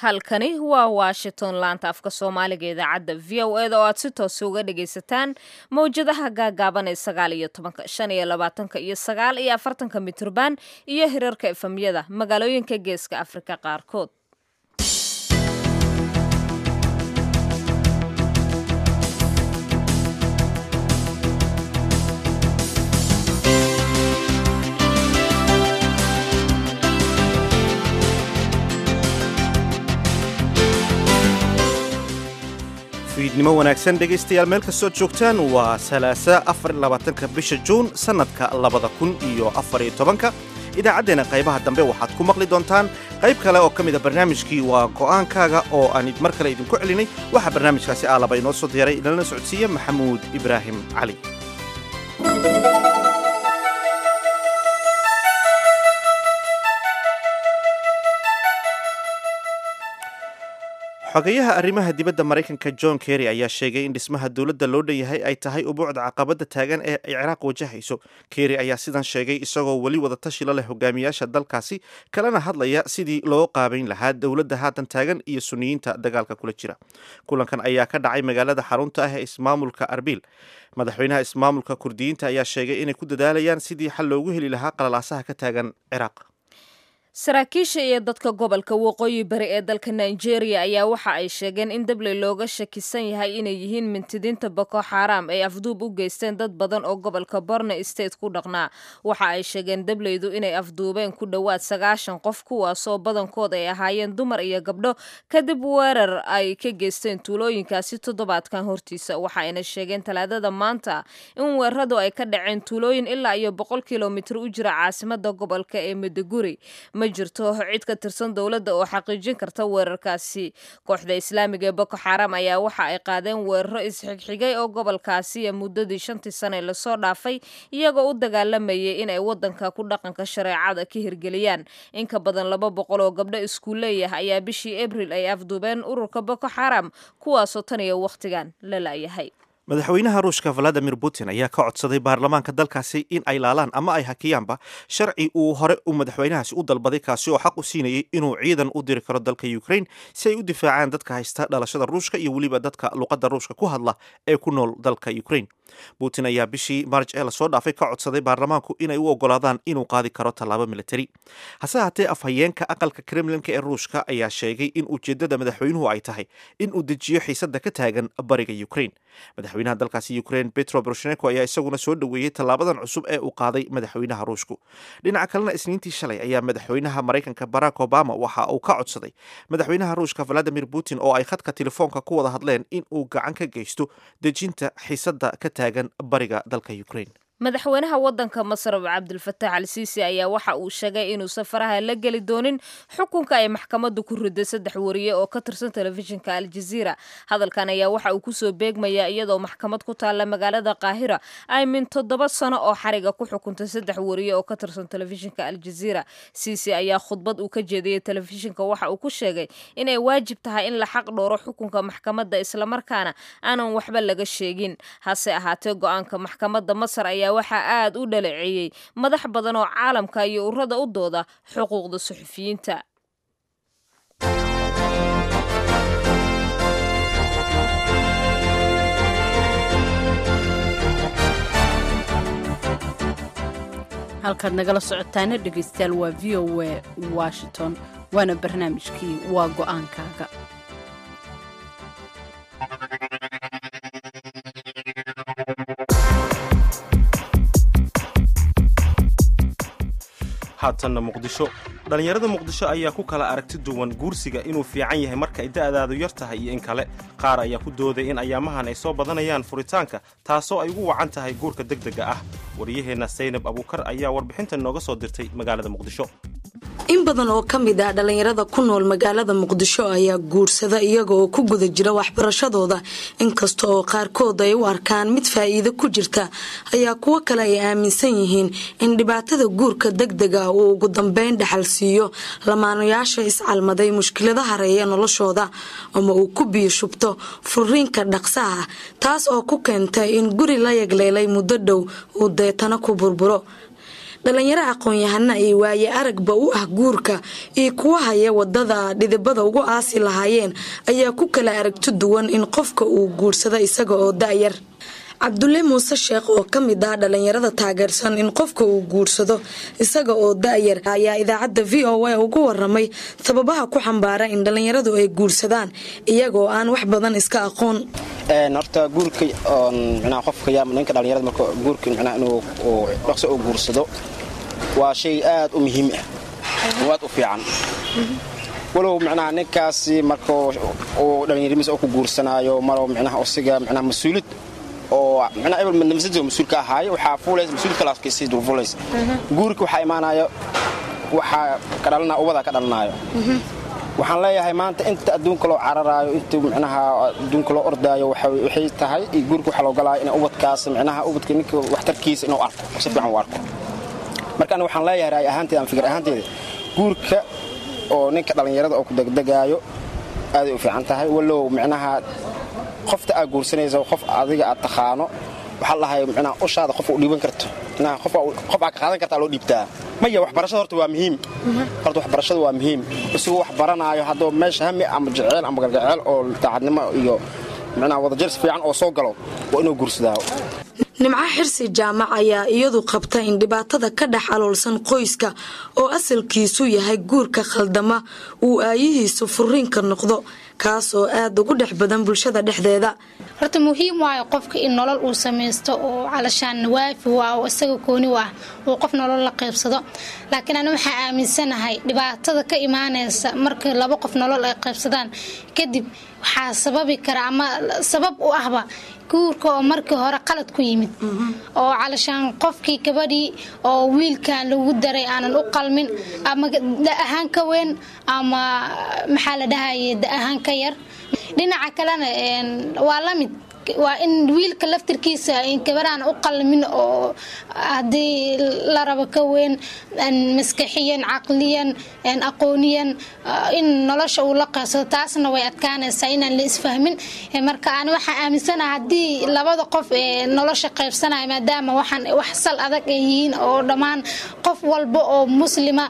halkani waa washington laanta afka soomaaliga idaacadda v o eda oo aad si toosa uga dhagaysataan mawjadaha gaagaaban ee sagaal iyo tobanka shan iyo labaatanka iyo sagaal iyo afartanka mitrban iyo hirarka efamyada magaalooyinka geeska afrika qaarkood fiidnimo wanaagsan dhegaystayaal meel kastood joogtaan waa salaasa afar labaatanka bisha juun sannadka labada kun iyo afariyo tobanka idaacaddeenna qaybaha dambe waxaad ku maqli doontaan qayb kale oo ka mid a barnaamijkii waa go'aankaaga oo aan mar kale idinku celinay waxaa barnaamijkaasi aalaba inoo soo diyaray inalana socodsiiya maxamuud ibraahim cali xogeyaha arrimaha dibadda maraykanka john kerry ayaa sheegay in dhismaha dowladda loo dhanyahay ay tahay ubuucda caqabadda taagan ee ay ciraaq wajahayso kerry ayaa sidan sheegay isagoo weli wada tashi la leh hogaamiyaasha dalkaasi kalena hadlaya sidii loo qaabayn lahaa dowladda haatan taagan iyo suniyiinta dagaalka kula jira kulankan ayaa ka dhacay magaalada xarunta ah ee ismaamulka arbil madaxweynaha ismaamulka kurdiyiinta ayaa sheegay inay ku dadaalayaan sidii xal loogu heli lahaa qalalaasaha ka taagan ciraaq saraakiisha iyo dadka gobolka waqooyi bari ee dalka nigeria ayaa waxa ay sheegeen in dabley looga shakisan yahay inay yihiin mintidiinta boko xaram ay afduub u geysteen dad badan oo gobolka borno state ku dhaqnaa waxa ay sheegeen dableydu inay afduubeen ku dhowaad sagaashan qof kuwaasoo badankood ay ahaayeen dumar iyo gabdho kadib weerar ay ka geysteen tuulooyinkaasi toddobaadkan hortiisa waxa ayna sheegeen talaadada maanta in weeraradu ay ka dhaceen tuulooyin ilaa iyo boqol kilomitir u jira caasimada gobolka ee maduguri ma jirto cid ka tirsan dowladda oo xaqiijin karta weerarkaasi kooxda islaamiga ee boko xaram ayaa waxa ay qaadeen weeraro isxigxigay oo gobolkaasi muddadii shantii sane lasoo dhaafay iyagoo u dagaalamayay inay wadanka ku dhaqanka shareecada ka hirgeliyaan in ka badan laba boqol oo gabdho iskuuleeyah ayaa bishii abril ay afduubeen ururka boko xaram kuwaasoo tan iyo wakhtigan la la'yahay madaxweynaha ruushka valadimir putin ayaa ka codsaday baarlamaanka dalkaasi in ay laalaan ama ay hakiyaanba sharci uu hore u madaxweynahaasi u dalbaday kaasi oo xaq u siinayay inuu ciidan u diri karo dalka ukraine si ay u difaacaan dadka haysta dhalashada ruushka iyo weliba dadka luqadda ruushka ku hadla ee ku nool dalka ukraine putin ayaa bishii marj ee lasoo dhaafay ka codsaday baarlamaanku inay u ogolaadaan inuu qaadi karo tallaabo militari hase haatee afhayeenka aqalka kremlinka ee ruushka ayaa sheegay in ujeeddada madaxweynuhu ay tahay in uu dejiyo xiisadda ka taagan bariga ukraine madaxweynaha dalkaasi ukraine petro poroshenko ayaa isaguna soo dhoweeyey tallaabadan cusub ee uu qaaday madaxweynaha ruushku dhinaca kalena isniintii shalay ayaa madaxweynaha maraykanka barack obama waxa uu ka codsaday madaxweynaha ruushka valadimir putin oo ay khadka telefoonka ku wada hadleen in uu gacan ka geysto dejinta xiisadda ka taagan bariga dalka ukraine madaxweynaha wadanka masar cabdilfataax al siisi ayaa waxa uu sheegay inuu safaraha la geli doonin xukunka ay maxkamaddu ku riday saddex wariye oo ka tirsan telefishinka aljaziira hadalkan ayaa waxa uu kusoo beegmayaa iyadoo maxkamad ku taalla magaalada qaahira ay min toddoba sano oo xariga ku xukuntay saddex wariye oo ka tirsan telefishinka aljaziira siisi ayaa khudbad uu ka jeediyey telefishinka waxa uu ku sheegay inay waajib tahay in la xaq dhooro xukunka maxkamadda islamarkaana aanan waxba laga sheegin hase ahaatee go-aanka maxkamadda masar ayaa waxaa aad u dhaleeceeyey madax badan oo caalamka iyo urada u dooda xuquuqda suxufiyiinta halkaad nagala socotaana dhegaystayaal waa v o a washington waana barnaamijkii waa go'aankaaga haatanna muqdisho dhallinyarada muqdisho ayaa ku kala aragti duwan guursiga inuu fiican yahay marka ay da'daadu yar tahay iyo in kale qaar ayaa ku dooday in ayaamahan ay soo badanayaan furitaanka taasoo ay ugu wacan tahay guurka degdega ah waryaheenna saynab abuukar ayaa warbixinta nooga soo dirtay magaalada muqdisho in badan oo ka mid ah dhallinyarada ku nool magaalada muqdisho ayaa guursada iyaga oo ku guda jira waxbarashadooda inkasta oo qaarkood ay u arkaan mid faa'iido ku jirta ayaa kuwo kale ay aaminsan yihiin in dhibaatada guurka degdega uu ugu dambeyn dhaxal siiyo lamaanayaasha iscalmaday mushkilada hareeya noloshooda ama uu ku biyo shubto furiinka dhaqsaha taas oo ku keentay in guri la yagleelay muddo dhow uu deetana ku burburo dhalinyaro aqoon-yahana iyo waaye aragba u ah guurka iyo kuwa haya wadada dhidibada ugu aasi lahaayeen ayaa ku kala aragti duwan in qofka uu guursado isaga oo da-yar cabdulle muuse sheekh oo ka mid ah dhalinyarada taageersan in qofka uu guursado isaga oo da-yar ayaa idaacadda v o a ugu waramay sababaha ku xambaara in dhalinyaradu ay guursadaan iyagoo aan wax badan iska aqoon horta guurka mnaa qofka yaa ninka dhalinyarada marka guurka mnaa inuu dhaqso oo guursado waa shay aad u muhiim ah oo aad u fiican walow micnaha ninkaasi marka uu dhallinyarimiis oo ku guursanaayo malow micnaha osiga micnaha mas-uulid oo micnaha ebel madnamsada mas-uulka ahaayo waxaa fuulaysa mas-uul kalaafkiisii dul fuulaysa guurka waxaa imaanayo waxaa ka dhalanaya ubadaa ka dhalanaayo waxaan leeyahay maanta inta adduunka loo cararaayo inta micnaha adduunka loo ordaayo waxay tahay iyo guurka waxaa loo galaayo in ubadkaas micnaha ubadka ninka waxtarkiisa inuu arko si fiican u arko marka aniga waxaan leeyahay raay ahaanteeda ama fikir ahaanteeda guurka oo ninka dhallinyarada oo ku degdegaayo aaday u fiican tahay walow micnaha qofta aad guursanaysa qof adiga aad taqaano waxaa lahay micnaha ushaada qof u dhiiban karto qof aad ka qaadan kartaa loo dhiibtaa maya waxbarashada horta waa muhiim horta waxbarashada waa muhiim isagoo wax baranaayo hadduu meesha hami ama jeceel ama galgaceel oo daacadnimo iyo micnaha wadajars fiican oo soo galo waa inuu guursadaa nimco xirsi jaamac ayaa iyadu qabta in dhibaatada ka dhex aloolsan qoyska oo asalkiisu yahay guurka khaldama uu aayihiisu furiinka noqdo kaas oo aad ugu dhex badan bulshada dhexdeeda horta muhiim waayo qofka in nolol uu samaysto oo calashaan waafi waa oo isaga kooni u ah uu qof nolol la qaybsado laakiin ani waxaa aaminsanahay dhibaatada ka imaanaysa marka laba qof nolol ay qaybsadaan kadib waxaa sababi kara ama sabab u ahba guurka oo markii hore qalad ku yimid oo calashaan qofkii gabadhii oo wiilkan lagu daray aanan u qalmin ama da ahaan ka weyn ama maxaa la dhahaye da ahaan ka yar dhinaca kalena waa la mid waa in wiilka laftirkiisa gabadhaan u qalmin oo haddii la rabo ka weyn maskaxiyan caqliyan aqooniyan in nolosha uu la qaybsado taasna way adkaanaysaa inaan la isfahmin marka ani waxaa aaminsanaha haddii labada qof ee nolosha qaybsanaya maadaama waxaan wax sal adag ay yihiin oo dhammaan qof walba oo muslima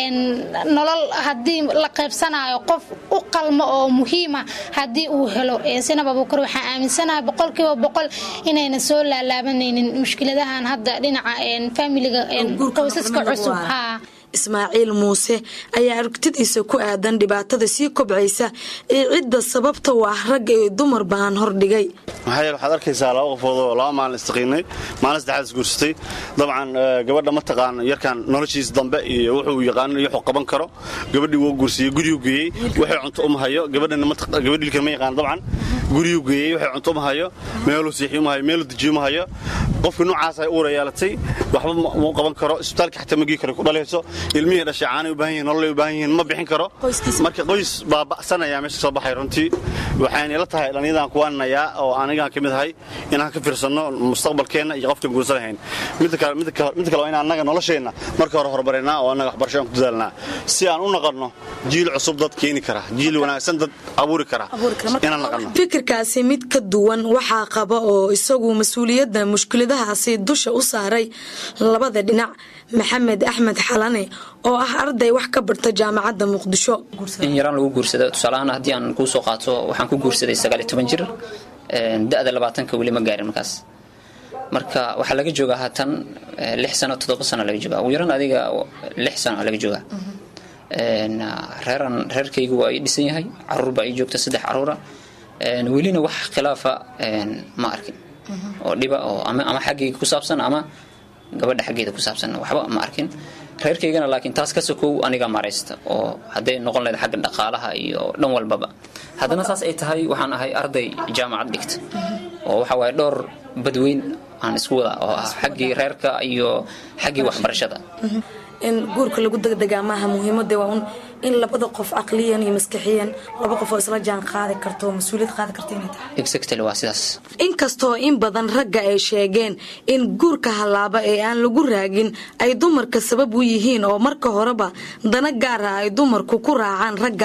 nolol haddii la qaybsanayo qof u qalmo oo muhiima haddii uu helo sinab abuukar waxaa aaminsanaha boqolkiiba boqol inayna soo laalaabanaynin mushkiladahan hadda dhinaca faamiliga qoysaska cusub haa ismaaciil muuse ayaa aragtidiisa ku aadan dhibaatada sii kobcaysa ee cidda sababta u ah ragga iyo dumar baan hordhigay maxaa yeele waxaad arkaysaa laba qofood oo laba maalin istaqiinay maalin saddexaad isguursatay dabcan gabadha ma taqaan yarkan noloshiisa dambe iyo wuxuu yaqaan iyo wuxuu qaban karo gabadhii wuu guursiyey guriyuu geeyey waxay cunto uma hayo gabadhana gabadh ilkan ma yaqaan dabcan guriyuu geeyey waxay cunto uma hayo meeluu siixi uma hayo meeluu dejiyo uma hayo qofkii noocaas ay uura yeelatay waxba muu qaban karo isbitaalka xataa magii kare ku dhalayso ilmihii dhashay caanay u baahan yihin nololay u baahan yihiin ma bixin karo marka qoys baa ba'sanaya meesha soo baxay runtii waxayna ila tahay dhallinyadan kuwaaninayaa oo anigaan ka mid ahay inaan ka fiirsanno mustaqbalkeenna iyo qofkan guursan lahayn midda kale waa in annaga nolosheenna marka hore horumarinaa oo annaga waxbarasho aan ku dadaalnaa si aan u naqanno jiil cusub dad keeni kara jiil wanaagsan dad abuuri kara inaan naqanno fikirkaasi mid ka duwan waxaa qaba oo isagu mas-uuliyadda mushkiladahaasi dusha u saaray labada dhinac maxamed axmed xalane oo ah arday wax ka barta jaamacadda muqdisho in yaraan lagu guursado tusaalahaan haddii aan kuu soo qaato waxaan ku guursaday sagaaliyo toban jir da-da labaatanka weli ma gaarin markaas marka waxaa laga joogaa haatan lix sano toddoba sano laga joogaa ugu yaran adiga lix sano laga joogaa reeran reerkaygu waa ii dhisan yahay caruur baa ii joogta saddex caruura welina wax khilaafa ma arkin oo dhiba oo ama xaggayga ku saabsan ama gabadha xaggeeda ku saabsan waxba ma arkin reerkaygana laakiin taas ka sokow aniga maraysta oo hadday noqon lahayd xagga dhaqaalaha iyo dhan walbaba haddana saas ay tahay waxaan ahay arday jaamacad dhigta oo waxa waaye dhowr badweyn aan isku wada oo ah xaggii reerka iyo xaggii waxbarashada in guurka lagu degdegaa maaha muhiimada waa un in labada qof caqliyan iyo maskaxiyan laba qof oo isla jaan qaadi karto oo mas-uuliyad qaadi karto inay tahay exactly waa sidaas inkastoo in badan ragga ay sheegeen in guurka hallaaba ee aan lagu raagin ay dumarka sabab u yihiin oo marka horeba dana gaar ah ay dumarku ku raacaan ragga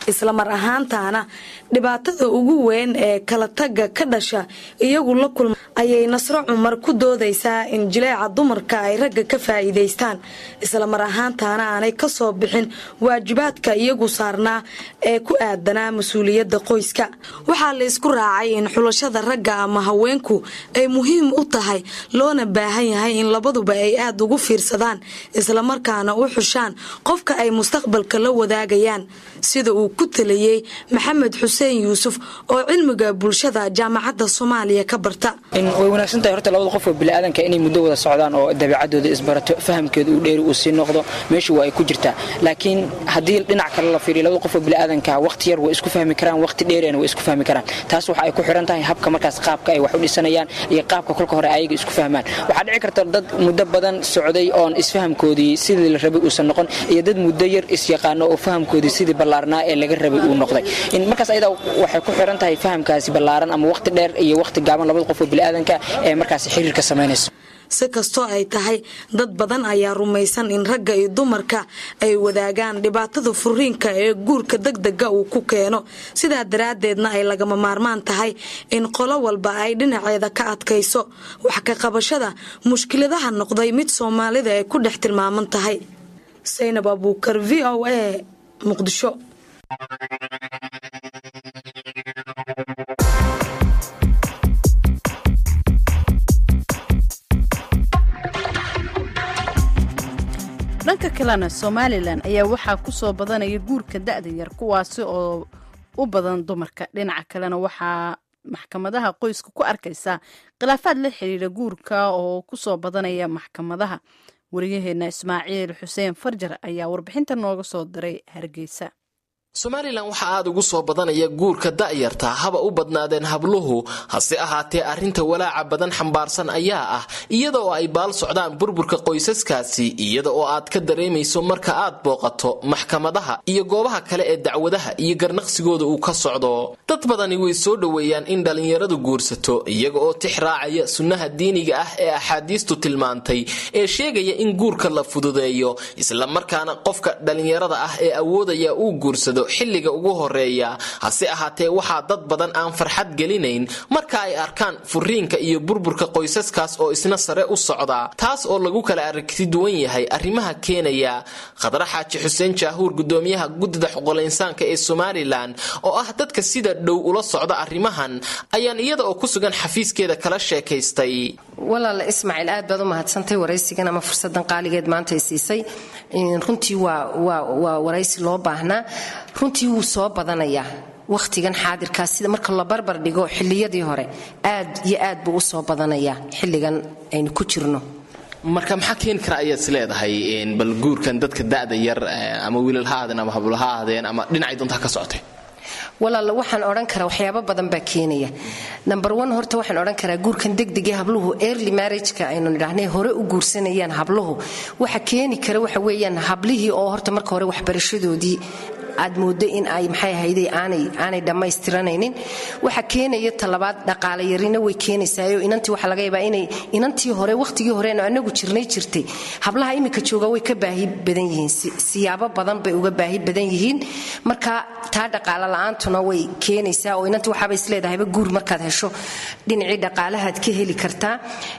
islamar ahaantaana dhibaatada ugu weyn ee kala tagga ka dhasha iyagu la kulma ayay nasro cumar ku doodaysaa in jileeca dumarka ay ragga ka faa'iidaystaan islamar ahaantaana aanay ka soo bixin waajibaadka iyagu saarnaa ee ku aadanaa mas-uuliyadda qoyska waxaa la isku raacay in xulashada ragga ama haweenku ay muhiim u tahay loona baahan yahay in labaduba ay aada ugu fiirsadaan islamarkaana u xushaan qofka ay mustaqbalka la wadaagayaan sida uu ku taliyey maxamed xuseen yuusuf oo cilmiga bulshada jaamacadda soomaaliya ka barta way wanaagsan tahay horta labada qof oo biniaadanka inay muddo wada socdaan oo dabeecadooda isbarato fahamkeeda uu dheeri uu sii noqdo meeshu waa ay ku jirtaa laakiin haddii dhinac kale la fiiriyo labada qof oo biniaadanka waqti yar way isku fahmi karaan waqti dheerina way isku fahmi karaan taas waxa ay ku xiran tahay habka markaas qaabka ay wax u dhisanayaan iyo qaabka kolka hore ayaga isku fahmaan waxaa dhici karta dad muddo badan socday oon isfahamkoodii sidii la rabay uusan noqon iyo dad muddo yar isyaqaano oo fahamkoodii sidii ballaarnaa ee laga rabay uu noqday markaas ayada waxay ku xiran tahay fahamkaasi ballaaran ama waqti dheer iyo waqti gaaban labada qof oo biniaadanka ee markaas xiriirka samaynayso si kastoo ay tahay dad badan ayaa rumaysan in ragga iyo dumarka ay wadaagaan dhibaatada furiinka ee guurka degdega uu ku keeno sidaa daraaddeedna ay lagama maarmaan tahay in qolo walba ay dhinaceeda ka adkayso wax ka qabashada mushkiladaha noqday mid soomaalida ay ku dhex tilmaaman tahay saynab abuukar v o a muqdisho dhanka kalena somalilan ayaa waxaa ku soo badanaya guurka da-da yar kuwaasi oo u badan dumarka dhinaca kalena waxaa maxkamadaha qoyska ku arkaysaa khilaafaad la xiriira guurka oo kusoo badanaya maxkamadaha wariyaheena ismaaciil xuseen farjar ayaa warbixinta nooga soo diray hargeysa somalilan waxaa aada ugu soo badanaya guurka da'yarta haba u badnaadeen habluhu hase ahaatee arrinta walaaca badan xambaarsan ayaa ah iyada oo ay baal socdaan burburka qoysaskaasi iyada oo aad ka dareemayso marka aad booqato maxkamadaha iyo goobaha kale ee dacwadaha iyo garnaqsigooda uu ka socdo dad badani way soo dhoweeyaan in dhallinyaradu guursato iyaga oo tix raacaya sunnaha diiniga ah ee axaadiistu tilmaantay ee sheegaya in guurka la fududeeyo islamarkaana qofka dhallinyarada ah ee awoodaya uu guursado xilliga ugu horeeya hase ahaatee waxaa dad badan aan farxad gelinayn marka ay arkaan furiinka iyo burburka qoysaskaas oo isna sare u socda taas oo lagu kala aragti duwan yahay arrimaha keenaya khadra xaaji xuseen jaahuur gudoomiyaha guddida xuqulinsaanka ee somalilan oo ah dadka sida dhow ula socda arrimahan ayaan iyada oo ku sugan xafiiskeeda kala sheekaystay walaala ismaaciil aad baad u mahadsantay waraysigan ama fursadan qaaligeed maanta ay siisay runtii waa waraysi loo baahnaa runtii wuu soo badanayaa wakhtigan xaadirkaas sida marka la barbar dhigo xilliyadii hore aad iyo aad buu u soo badanayaa xilligan aynu ku jirno marka maxaa keeni kara ayaad is leedahay bal guurkan dadka da'da yar ama wiilal ha aadeen ama hablo ha aadeen ama dhinacay doonta ha ka socotay walaala waxaan odhan karaa waxyaabo badan baa keenaya number one horta waxaan odhan karaa guurkan degdegee habluhu early marriageka aynu nidhaahnay hore u guursanayaan habluhu waxa keeni kara waxa weeyaan hablihii oo horta marka hore waxbarashadoodii aad moodo in ay maxay ahayde aanay dhammaystiranaynin waxa keenaya talabaad dhaqaale yarina way keenaysaayo inantii waxa laga yaabaa inay inantii hore wakhtigii hore anagu jirnay jirtay hablaha iminka jooga way ka baahi badan yihiin siyaabo badan bay uga baahi badan yihiin marka taa dhaqaale la-aantuna way keenaysaa oo inantii waxaaba isleedahayba guur markaad hesho dhinacii dhaqaalahaad ka heli kartaa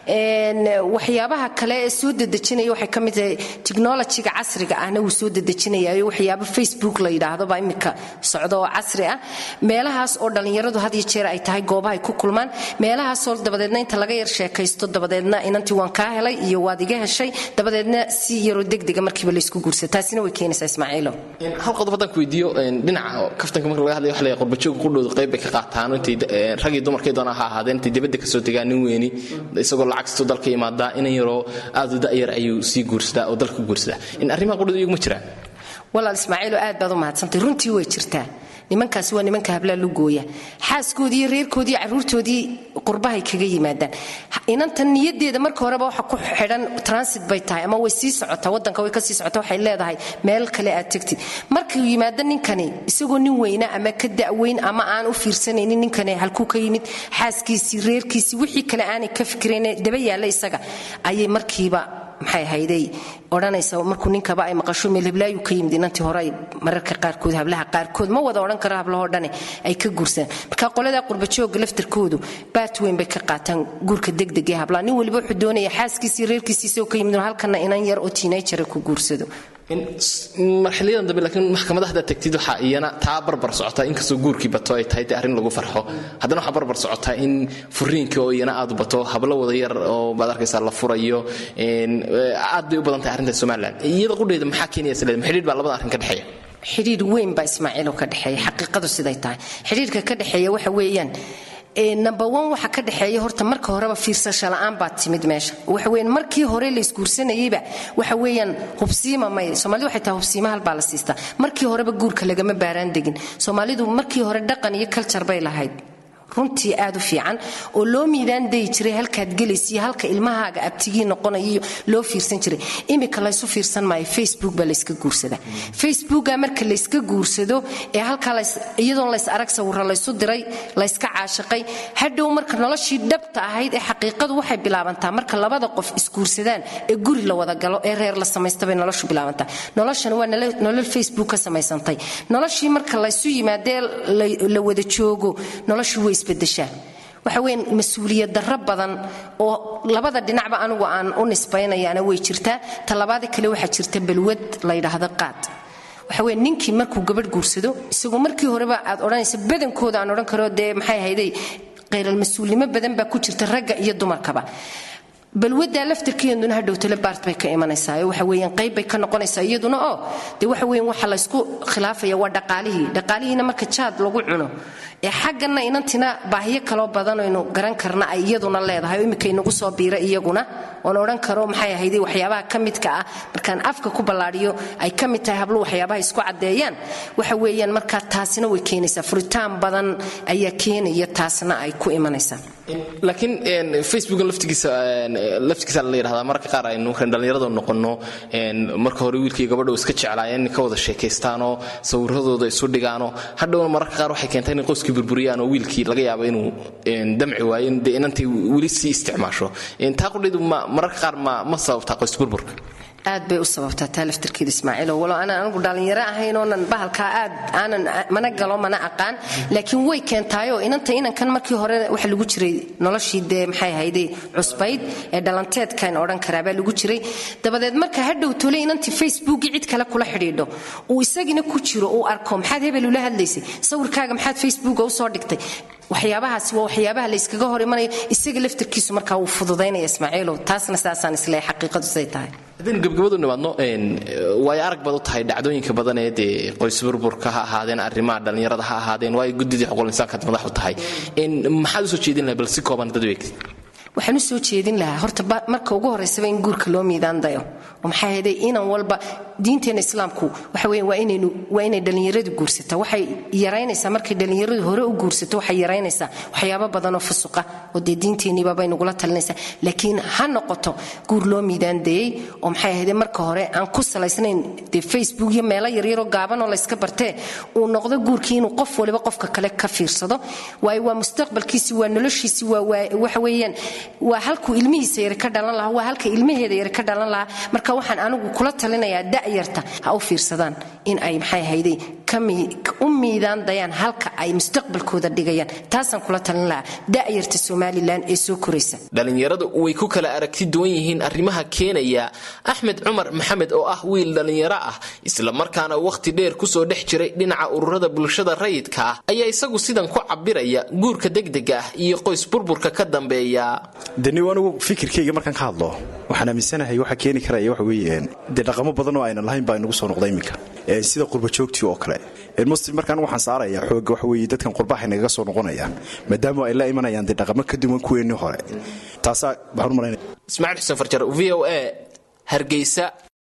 waxyaabaha kale ee soo dedejinaya waxay ka mid tahay technologiga casriga ahna wuu soo dedejinayayo waxyaaba facebook la baa imika socdo oo casri ah meelahaas oo dhallinyaradu had iyo jeer ay tahay goobahay ku kulmaan meelahaasoo dabadeedna inta laga yar sheekaysto dabadeedna inantii waan kaa helay iyo waad iga heshay dabadeedna si yaroo degdega markiiba laysku guursa taasina way keenaysaa ismaaciilo hal qodob haddaan ku weydiiyo dhinaca kaftanka marka laga hadlaya waxa la qurbajooga qudhooda qayb bay ka qaataan intay ragii dumarkay doonaa ha ahaadeen intay dibadda kasoo tegaan nin weyni isagoo lacag situu dalka imaadaa inan yaroo aad u da'yar ayuu sii guursadaa oo dalka guursadaa in arrimaha qudhooda iyagu ma jiraan walaal ismaaciilo aad baad u mahadsantay runtii way jirtaa nimankaasi waa nimanka hablaa lugooya xaaskoodii iyo reerkoodii caruurtoodii qurbahay kaga yimaadaan inantan niyadeeda marka horeba waxa ku xidhan transit bay tahay ama way sii socotaa wadanka way kasii socota waxay leedahay meel kale aad tegtid markuu yimaado ninkani isagoo nin weyna ama ka da'weyn ama aan u fiirsanaynin ninkani halkuu ka yimid xaaskiisii reerkiisii wixii kale aanay ka fikirayn daba yaalla isaga ayay markiiba maxay hayday odhanaysa markuu ninkaba ay maqasho meelheblaayu ka yimid inantii hore ay mararka qaarkood hablaha qaarkood ma wada odhan karo hablahoo dhane ay ka guursaan marka qoladaa qurbajooga laftarkoodu baat weyn bay ka qaataan guurka degdeg ee hablaha nin waliba wuxuu doonaya xaaskiisii reerkiisiisa oo ka yimid halkana inan yar oo tiinayjara ku guursado marxiliyadan dambe laakiin maxkamada haddaad tagtid waxaa iyana taa barbar socotaa inkastoo guurkii bato ay tahay dee arrin lagu farxo haddana waxaa barbar socotaa in furiinka oo iyana aad u bato hablo wada yar oo baad arkaysaa la furayo aad bay u badan tahay arrinta somalilan iyada qudheeda maxaa keenaya isleed xidhiidh baa labada arrin ka dhexeeya xidhiidh weyn baa ismaaciiloo ka dhexeeya xaqiiqadu siday tahay xidhiidhka ka dhexeeya waxa weeyaan number one waxa ka dhexeeya horta marka horeba fiirsasho la'aan baa timid meesha waxa weeyaan markii hore la isguursanayeyba waxa weeyaan hubsiima may soomaalidu waxay tahay hubsiima hal baa la siistaa markii horeba guurka lagama baaraan degin soomaalidu markii hore dhaqan iyo culture bay lahayd runtii aad u fiican oo loo miidaan dayi jiray halkaad gelaysiyo halka ilmahaaga abtigii noqonayo loo fiirsan jiray iminka laysu fiirsan maayo facebook baa layska guursadaa facebooka marka layska guursado ee halkaa iyadoon lays arag sawiro laysu diray layska caashiqay hadhow marka noloshii dhabta ahayd ee xaqiiqadu waxay bilaabantaa marka labada qof isguursadaan ee guri la wada galo ee reer la samaysta bay noloshu bilaabantaa noloshana waa nolol facebook ka samaysantay noloshii marka laysu yimaadee la wada joogo noloshu way waxa weyn mas-uuliyad darro badan oo labada dhinacba anigu aan u nisbaynayaana way jirtaa talabaada kale waxaa jirta balwad la ydhaahdo qaad waxa weye ninkii markuu gabadh guursado isagoo markii horeba aad odhanaysa badankooda aan odhan karo dee maxay ahayday khayral mas-uulnimo badan baa ku jirta ragga iyo dumarkaba balwadaa laftarkeeduna hadhow tale baart bay ka imanaysaa waxa weeyaan qayb bay ka noqonaysaa iyaduna oo dee waxa weeyaan waxa laysku khilaafaya waa dhaqaalihii dhaqaalihiina marka jaad lagu cuno ee xaggana inantina baahiyo kaloo badanaynu garan karna ay iyaduna leedahay oo iminka inagu soo biira iyaguna oon odhan karo maxay ahayday waxyaabaha ka midka ah markaan afka ku ballaadhiyo ay ka mid tahay hablu waxyaabaha isku caddeeyaan waxa weeyaan markaa taasina way keenaysaa furitaan badan ayaa keenaya taasna ay ku imanaysaa laakiin facebookan laftigiisa laftigiisa la yidhahdaa mararka qaar aynu kan dhallinyarada noqonno marka hore wiilkii gabadha iska jeclaayeen in ka wada sheekaystaanoo sawiradooda isu dhigaanoo hadhowna mararka qaar waxay keentay inay qoyskii burburiyaan oo wiilkii laga yaabo inuu damci waayo dee inantay weli sii isticmaasho taa qudhaydu mararka qaar ma ma sababtaa qoys burburka aad bay u sababtaa taa laftarkeeda ismaaciilo walo aanan anigu dhallinyaro ahayn oonan bahalkaa aad aanan mana galo mana aqaan laakiin way keentaayoo inanta inankan markii hore waxa lagu jiray noloshii dee maxay ahayday cusbayd ee dhalanteedkan odhan karaabaa lagu jiray dabadeed marka hadhow tole inantii facebookii cid kale kula xidhiidho uu isagina ku jiro uu arko maxaad hebel ula hadlaysay sawirkaaga maxaad facebooka usoo dhigtay waxyaabahaasi waa waxyaabaha layskaga hor imanayo isaga laftarkiisu markaa wuu fududaynaya ismaaciilow taasna saasaan isleehay xaqiiqadu siday tahay haddaynu gebgabadu nimaadno waayo arag baad u tahay dhacdooyinka badan ee dee qoys burburka ha ahaadeen arrimaha dhallinyarada ha ahaadeen waayo guddidii xuquuqul insaankaad madax u tahay maxaad usoo jeedin lahay bal si kooban dad weeg waxaan u soo jeedin lahaa horta marka ugu horeysaba in guurka loo miidaan dayo oo maxaa yeelay inan walba diinteena islaamku waxa weeye waa inaynu waa inay dhallinyaradu guursataa waxay yaraynaysaa markay dhallinyaradu hore u guursato waxay yaraynaysaa waxyaabo badanoo fusuqa oo dee diinteenniiba bay nagula talinaysaa laakiin ha noqoto guur loo miidaan dayey oo maxay ahaydee marka hore aan ku salaysnayn dee facebook iyo meelo yaryaroo gaabanoo layska bartee uu noqdo guurkii inuu qof waliba qofka kale ka fiirsado waayo waa mustaqbalkiisi waa noloshiisi waa waxa weeyaan waa halkuu ilmihiisa yari ka dhalan lahaa waa halka ilmaheeda yari ka dhalan lahaa marka waxaan anigu kula talinayaa da'yarta ha u fiirsadaan in ay maxay ahayday u miidaan dayaan halka ay mustaqbalkooda dhigayaan taasaan kula talin lahaa da'yarta somalilan ee soo koraysa dhallinyaradu way ku kala aragti duwan yihiin arrimaha keenaya axmed cumar maxamed oo ah wiil dhallinyaro ah islamarkaana wakhti dheer kusoo dhex jiray dhinaca ururada bulshada rayidka ah ayaa isagu sidan ku cabiraya guurka degdega ah iyo qoys burburka ka dambeeya deni anigu fikirkayga markaan ka hadlo waxaan aaminsanahay waxa keeni karaya waxa weeye dee dhaqamo badan oo aynan lahayn baa inagu soo noqda iminka sida qurbajoogtii oo kale muslim markaan waxaan saaraya xooga waxa weeye dadkan qurbaha nagaga soo noqonayaan maadaama ay la imanayaan dee dhaqamo ka duwan kuweennii hore taasaa waxaan u malaynaya ismaaciil xuseen farjar v o a hargeysa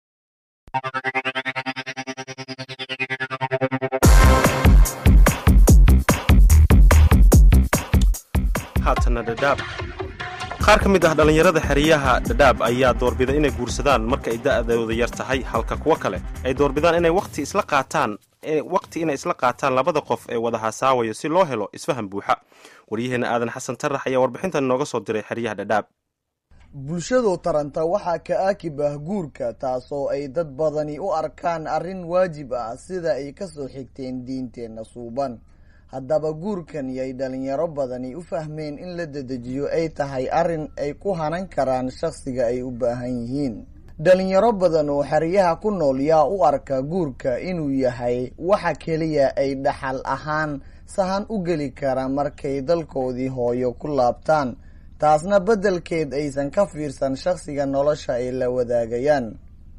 haatana dhadhaab qaar ka mid ah dhallinyarada xeryaha dhadhaab ayaa doorbida inay guursadaan marka ay da'dooda yar tahay halka kuwo kale ay doorbidaan inay waqti isla qaataan waqti inay isla qaataan labada qof ee wada hasaawayo si loo helo isfaham buuxa waryaheena aadan xasan tarax ayaa warbixintan inooga soo diray xeryaha dhadhaab bulshadu taranta waxaa ka aakib ah guurka taasoo ay dad badani u arkaan arrin waajib ah sida ay kasoo xigteen diinteenna suuban haddaba guurkan yay dhalinyaro badani u fahmeen in la dedejiyo ay tahay arrin ay ku hanan karaan shakhsiga ay u baahan yihiin dhalinyaro badan oo xeryaha ku nool yaa u arka guurka inuu yahay waxa keliya ay dhaxal ahaan sahan u geli kara markay dalkoodii hooyo ku laabtaan taasna beddelkeed aysan ka fiirsan shakhsiga nolosha ay la wadaagayaan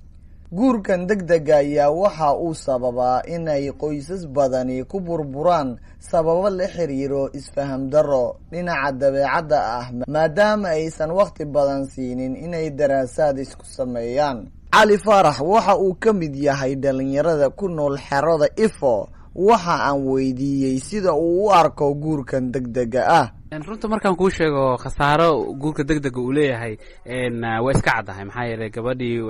guurkan deg dega ayaa waxa uu sababaa inay qoysas badani ku burburaan sababo la xiriiro isfaham darro dhinaca dabeecadda ah maadaama aysan wakhti badan siinin inay daraasaad isku sameeyaan cali faarax waxa uu ka mid yahay dhalinyarada ku nool xerada ifo waxa aan weydiiyey sida uu u arko guurkan deg dega ah runta markaan kuu sheego khasaaro guurka deg dega uu leeyahay waa iska caddahay maxaa yeelay gabadhii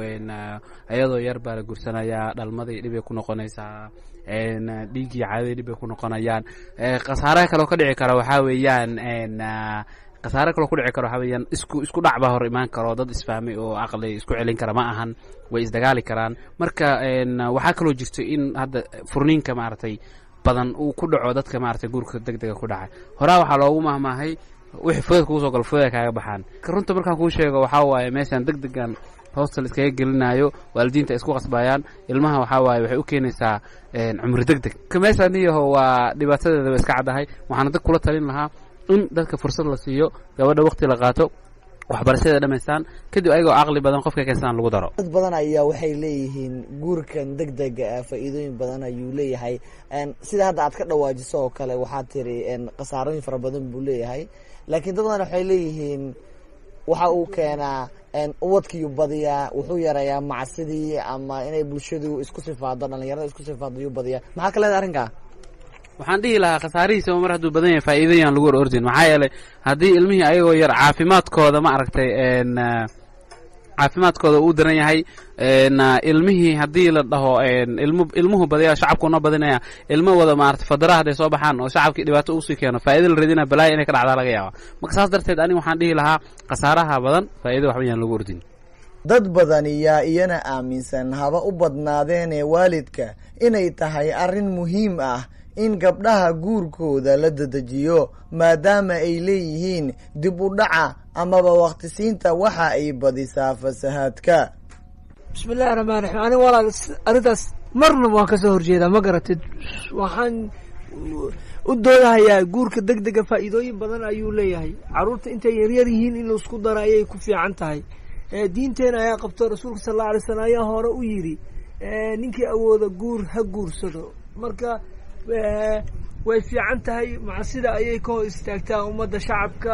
iyadoo yar baa la gursanayaa dhalmadii dhibay ku noqonaysaa dhiiggii caadadii dhibay ku noqonayaan khasaaraha kaloo ka dhici kara waxaa weeyaan khasaare kaloo ku dhici karo waxaa weeyaan isku isku dhac baa hor imaan karo dad isfahmay oo aqli isku celin kara ma ahan way isdagaali karaan marka waxaa kaloo jirto in hadda furniinka maaragtay badan uu ku dhaco dadka maaragtay guurka deg dega ku dhacay horaa waxaa loogu mahmaahay wixii fudeed kugu soo galo fudeed kaaga baxaan runta markaan kuu sheego waxaa waaye meeshan deg degan hostel iskaga gelinayo waalidiinta isku qasbayaan ilmaha waxaa waaye waxay u keenaysaa cumri deg deg meeshaan iyaho waa dhibaatadeeda ba iska caddahay waxaana dad kula talin lahaa in dadka fursad la siiyo gabadha wakti la qaato waxbarashada dhamaystaan kadib ayagoo caqli badan qofka keensaan lagu daro dad badan ayaa waxay leeyihiin guurkan deg dega ah faa-iidooyin badan ayuu leeyahay sida hadda aad ka dhawaajiso oo kale waxaad tiri khasaarooyin fara badan buu leeyahay laakiin dad badan waxay leeyihiin waxa uu keenaa ubadkiiyu badiyaa wuxuu yareeyaa macsidii ama inay bulshadu isku sifaado dhalinyarada isku sifaado yuu badiyaa maxaa ka leedahay arrinkaa waxaan dhihi lahaa khasaarihiisaba mar hadduu badan yahay faa'iidayaan lagu hor ordin maxaa yeelay haddii ilmihii ayagoo yar caafimaadkooda ma aragtay caafimaadkooda uu daran yahay ilmihii haddii la dhaho ilmu ilmuhu badaya shacabkuna badinaya ilmo wada maarata fadara hadday soo baxaan oo shacabkii dhibaato usii keeno faa'iida la radina balaaya inay ka dhacdaa laga yaaba marka saas darteed aniga waxaan dhihi lahaa khasaaraha badan faa'iida waxba yaan lagu ordin dad badani yaa iyana aaminsan haba u badnaadeenee waalidka inay tahay arrin muhiim ah in gabdhaha guurkooda la dedejiyo maadaama ay leeyihiin dib u dhaca amaba wakhtisiinta waxa ay badisaa fasahaadka bismillahi raxmaan raxiim aniga walaal arrintaas marnaba waan kasoo horjeedaa ma garatid waxaan u doodahayaa guurka deg dega faa'iidooyin badan ayuu leeyahay carruurta intay yaryar yihiin in laisku daro ayay ku fiican tahay diinteena ayaa qabto rasuulka sal alla alay slam ayaa hore u yidhi ninkii awooda guur ha guursado marka way fiican tahay macsida ayay ka hor istaagtaa ummadda shacabka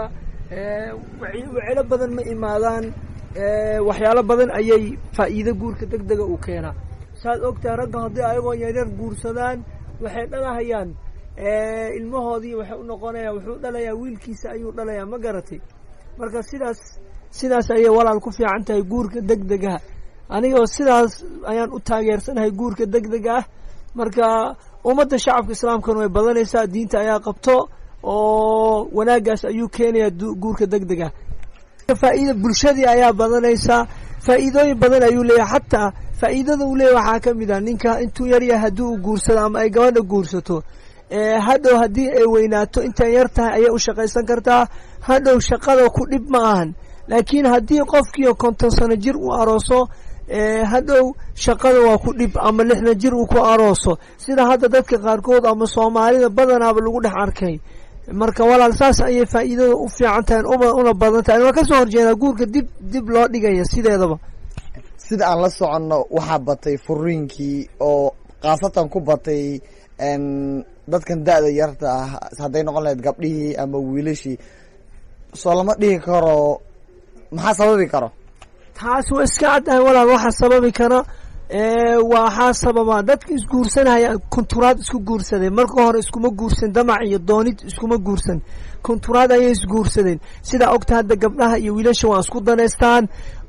wacelo badan ma imaadaan waxyaalo badan ayay faa'iido guurka deg dega u keenaa saad ogtahay ragga haddii ayagoo yaryar guursadaan waxay dhalahayaan ilmahoodii waxay u noqonayaan wuxuu dhalayaa wiilkiisa ayuu dhalayaa ma garatay marka sidaas sidaas ayay walaal ku fiican tahay guurka deg degaha anigoo sidaas ayaan u taageersanahay guurka deg dega ah marka ummadda shacabka islaamkana way badanaysaa diinta ayaa qabto oo wanaagaas ayuu keenayaa guurka deg dega faa'iida bulshadii ayaa badanaysaa faa'iidooyin badan ayuu leeyahay xataa faa'iidada uu leeyahy waxaa ka mid ah ninka intuu yaryahay haddii uu guursado ama ay gabadha guursato hadhow haddii ay weynaato intay yar tahay ayay u shaqaysan kartaa hadhow shaqada ku dhib ma ahan laakiin haddii qofkiio konton sano jir uu arooso hadhow shaqada waa ku dhib ama lixdan jir uu ku arooso sida hadda dadka qaarkood ama soomaalida badanaaba lagu dhex arkay marka walaal saas ayay faa'iidada u fiican tahay una badan tahay waa kasoo horjeedaa guurka dib dib loo dhigaya sideedaba sida aan la soconno waxaa batay furiinkii oo khaasatan ku batay dadkan da-da yarta ah hadday noqon lahayd gabdhihii ama wiilashii soo lama dhihi karo maxaa sababi karo taas waa iska caddahay walaal waxaa sababi kara waxaa sababa dadka isguursanaya kunturaad isku guursadeen marka hore iskuma guursan damac iyo doonid iskuma guursan kunturaad ayay isguursadeen sidaa ogta hadda gabdhaha iyo wiilasha waa isku danaystaan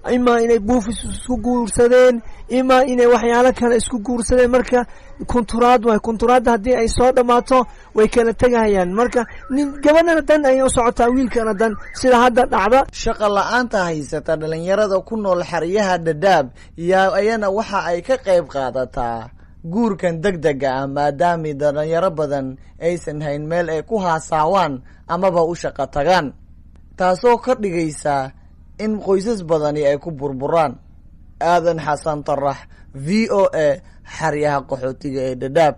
imaa inay buufis isku guursadeen imaa inay waxyaalo kale isku guursadeen marka kunturaad waay kunturaadda haddii ay soo dhammaato way kala tegahayaan marka nin gabadhana dan ayay u socotaa wiilkana dan sida hadda dhacda shaqa la-aanta haysata dhalinyarada ku nool xeryaha dhadhaab yaa ayana waxa ay ka qayb qaadataa guurkan deg dega ah maadaamii dhalinyaro badan aysan hayn meel ay ku haasaawaan amaba u shaqo tagaan taasoo ka dhigaysa in qoysas badani ay ku burburaan aadan xasan tarax v o a xeryaha qaxootiga ee dhadhaab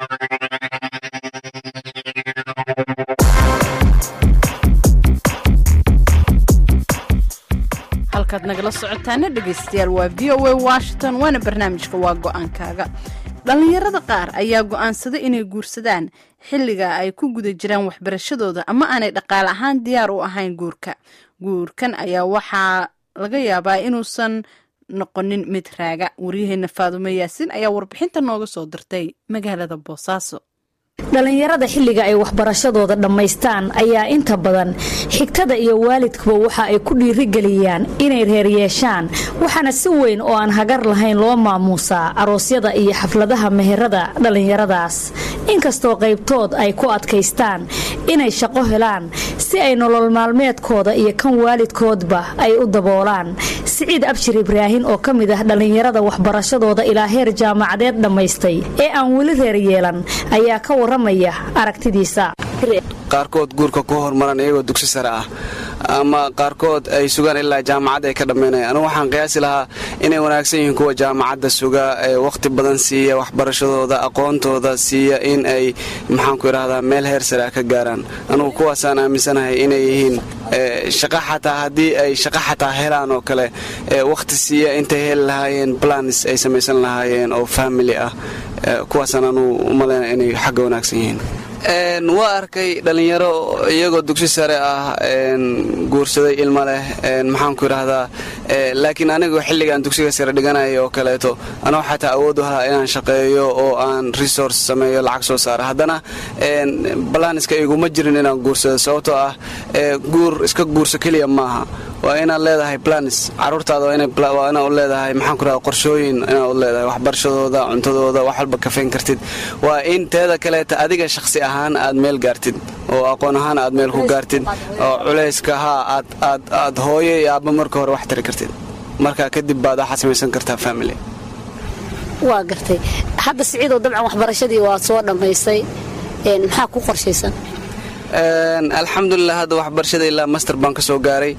halkaad nagala socotaana dhegaystayaal waa v o a washington waana barnaamijka waa go-aankaaga dhallinyarada qaar ayaa go-aansaday inay guursadaan xilliga ay ku guda jiraan waxbarashadooda ama aanay dhaqaale ahaan diyaar u ahayn guurka guurkan ayaa waxaa laga yaabaa inuusan noqonin mid raaga waryaheena faadume yaasin ayaa warbixinta nooga soo dirtay magaalada boosaaso dhallinyarada xilliga ay waxbarashadooda dhammaystaan ayaa inta badan xigtada iyo waalidkuba waxa ay ku dhiirigeliyaan inay reer yeeshaan waxaana si weyn oo aan hagar lahayn loo maamuusaa aroosyada iyo xafladaha meherada dhallinyaradaas inkastoo qaybtood ay ku adkaystaan inay shaqo helaan si ay nolol maalmeedkooda iyo kan waalidkoodba ay u daboolaan siciid abshir ibraahin oo ka mid ah dhallinyarada waxbarashadooda ilaa heer jaamacadeed dhammaystay ee aan weli reer yeelan ayaa ka waramaya aragtidiisa qaarkood guurka ku hormaran iyagoo dugsi sare ah ama qaarkood ay sugaan ilaa jaamacad ay ka dhammaynayaan anugu waxaan qiyaasi lahaa inay wanaagsan yihiin kuwa jaamacadda suga ee wakhti badan siiya waxbarashadooda aqoontooda siiya in ay maxaanku idhahdaa meel heer sare ah ka gaaraan anugu kuwaasaan aaminsanahay inay yihiin shaqa xataa haddii ay shaqa xataa helaan oo kale wakhti siiya intay heli lahaayeen plans ay samaysan lahaayeen oo family ah kuwaasaan anugu u malaynaya inay xagga wanaagsan yihiin waa arkay dhallinyaro iyagoo dugsi sare ah guursaday ilma leh maxaanku idhaahdaa laakiin anigu xilligaan dugsiga sare dhiganaya oo kaleeto anoo xataa awood u halaa inaan shaqeeyo oo aan resource sameeyo lacag soo saara haddana balaniska iguma jirin inaan guursado sababtoo ah guur iska guurso keliya maaha waa inaad leedahay planis caruurtaada waa inaad u leedahay maxaanku idhahda qorshooyin inaad u leedahay waxbarashadooda cuntadooda wax walba kafeyn kartid waa in teeda kaleeta adiga shaqsi ahaan aad meel gaartid oo aqoon ahaan aad meel ku gaartid oo culayska haa aad hooyo iyo aabba marka hore wax tari kartid marka kadib baad waxaad samaysan kartaa family waa gartay hadda siciidoo dabcan waxbarashadii waa soo dhammaysay maxaa ku qorshaysan alxamdulilah hadda waxbarashada ilaa master baan ka soo gaaray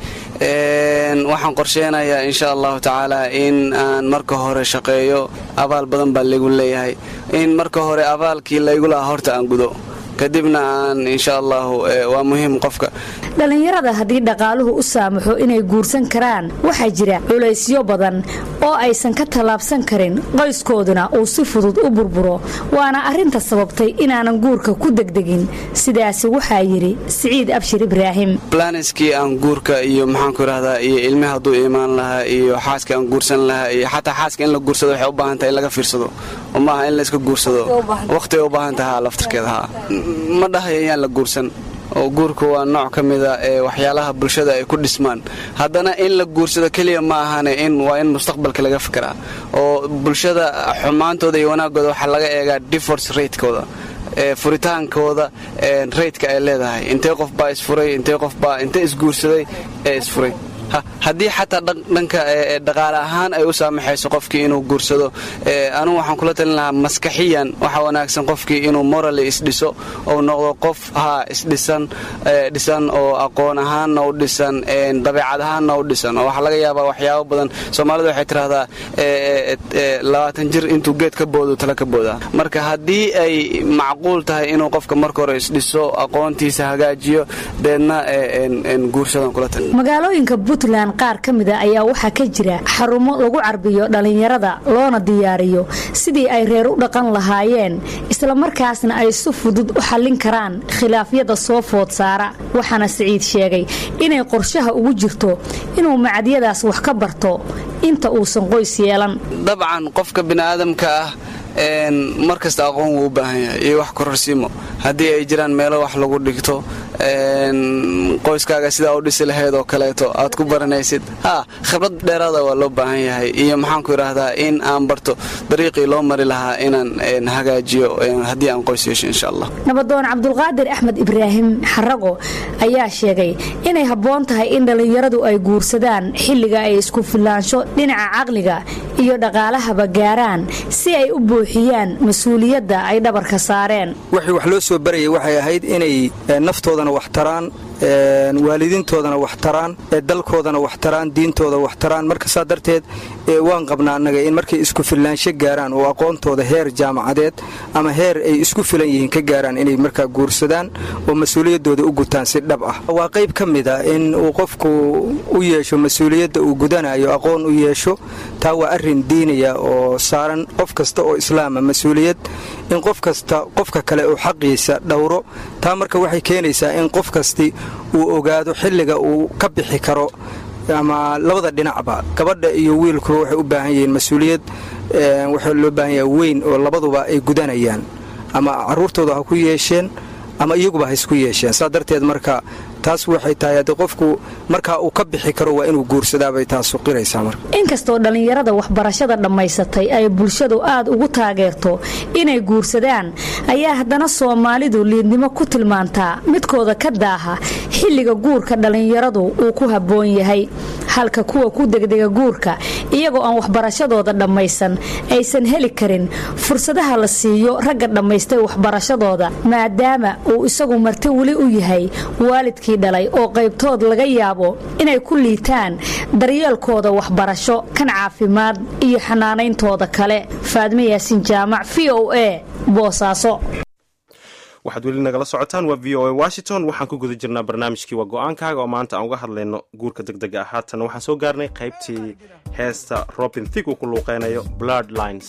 waxaan qorsheynayaa insha allahu tacaala in aan marka hore shaqeeyo abaal badan baa laygu leeyahay in marka hore abaalkii laygu lahaa horta aan gudo kadibna aan insha allahu waa muhiim qofka dhallinyarada haddii dhaqaaluhu u saamaxo inay guursan karaan waxaa jira culaysyo badan oo aysan ka tallaabsan karin qoyskooduna uu si fudud u burburo waana arrinta sababtay inaanan guurka ku degdegin sidaasi waxaa yidhi siciid abshir ibraahim blaniskii aan guurka iyo maxaanku idhahdaa iyo ilmi hadduu imaan lahaa iyo xaaska aan guursan lahaa iyo xataa xaaska in la guursado waxay u baahan tahay in laga fiirsado oo maaha in layska guursado wakhtigay u baahan taha laftarkeeda haa ma dhahayo yaan la guursan oo guurka waa nooc ka mida ee waxyaalaha bulshada ay ku dhismaan haddana in la guursado keliya ma ahane in waa in mustaqbalka laga fikiraa oo bulshada xumaantooda iyo wanaagooda waxaa laga eegaa divorce ratekooda furitaankooda raytka ay leedahay intee qof baa isfuray intee qof baa intee isguursaday ee isfuray haddii xataa dhanka dhaqaale ahaan ay u saamaxayso qofkii inuu guursado anugu waxaan kula talin lahaa maskaxiyan waxa wanaagsan qofkii inuu morally isdhiso ou noqdo qof haa isdhisan dhisan oo aqoon ahaanna u dhisan dabeecad ahaanna u dhisan oo waxaa laga yaabaa waxyaabo badan soomaalida waxay tidhahdaa labaatan jir intuu geed ka boodo tala ka boodaa marka haddii ay macquul tahay inuu qofka marka hore isdhiso aqoontiisa hagaajiyo deedna guursadan kula talin magaalooyinka puntland qaar ka mida ayaa waxaa ka jira xarumo lagu carbiyo dhallinyarada loona diyaariyo sidii ay reer u dhaqan lahaayeen islamarkaasna ay si fudud u xallin karaan khilaafyada soo food saara waxaana siciid sheegay inay qorshaha ugu jirto inuu macadyadaas wax ka barto inta uusan qoys yeelan dabcan qofka bini'aadamka ah mar kasta aqoon wuu u baahan yahay iyo wax kororsiimo haddii ay jiraan meelo wax lagu dhigto qoyskaaga sidaa u dhisi lahayd oo kaleeto aad ku baranaysid ha khibrad dheeraada waa loo baahan yahay iyo maxaanku idhaahdaa in aan barto dariiqii loo mari lahaa inaan hagaajiyo haddii aan qoys yeesho insha allah nabadoon cabdulqaadir axmed ibraahim xarago ayaa sheegay inay habboon tahay in dhallinyaradu ay guursadaan xilliga ay isku filaansho dhinaca caqliga iyo dhaqaalahaba gaaraan si ay u buuxiyaan mas-uuliyadda ay dhabarka saareen wixii wax loo soo barayay waxay ahayd inay naftoodana wax taraan waalidiintoodana wax taraan dalkoodana wax taraan diintooda wax taraan marka saa darteed waan qabnaa annaga in markay isku filaansho gaaraan oo aqoontooda heer jaamacadeed ama heer ay isku filan yihiin ka gaaraan inay markaa guursadaan oo mas-uuliyaddooda u gutaan si dhab ah waa qayb ka mid a in uu qofku u yeesho mas-uuliyadda uu gudanayo aqoon u yeesho taa waa arrin diinaya oo saaran qof kasta oo islaama mas-uuliyad in qof kasta qofka kale uu xaqiisa dhowro taa marka waxay keenaysaa in qof kasti uu ogaado xilliga uu ka bixi karo ama labada dhinacba gabadha iyo wiilkuba waxay u baahan yihiin mas-uuliyad waxaa loo baahan yaha weyn oo labaduba ay gudanayaan ama caruurtooda ha ku yeesheen ama iyaguba ha isku yeesheen saa darteed marka taas waxay tahay haddii qofku markaa uu ka bixi karo waa inuu guursadaabay taasu qiraysaa marka inkastoo dhallinyarada waxbarashada dhammaysatay ay bulshadu aad ugu taageerto inay guursadaan ayaa haddana soomaalidu liidnimo ku tilmaantaa midkooda ka daaha xilliga guurka dhallinyaradu uu ku habboon yahay halka kuwa ku degdega guurka iyagoo aan waxbarashadooda dhammaysan aysan heli karin fursadaha la siiyo ragga dhammaystay waxbarashadooda maadaama uu isagu marti weli u yahay waalidkii dhalay oo qaybtood laga yaabo inay ku liitaan daryeelkooda waxbarasho kan caafimaad iyo xanaanayntooda kale faadme yaasin jaamac v o a boosaaso waxaad weli nagala socotaan waa v o a washington waxaan ku guda jirnaa barnaamijkii waa go-aankaaga oo maanta aan uga hadlayno guurka deg dega ah haatan waxaan soo gaarnay qaybtii heesta robin thig uu ku luuqeynayo blood lines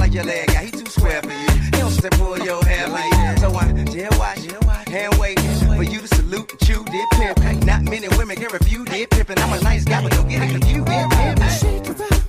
hand wave, for you to salute and chew, did pimp. Ain't not many women can refuse, did pimp. And I'm a nice guy, but don't get it confused, did pimp.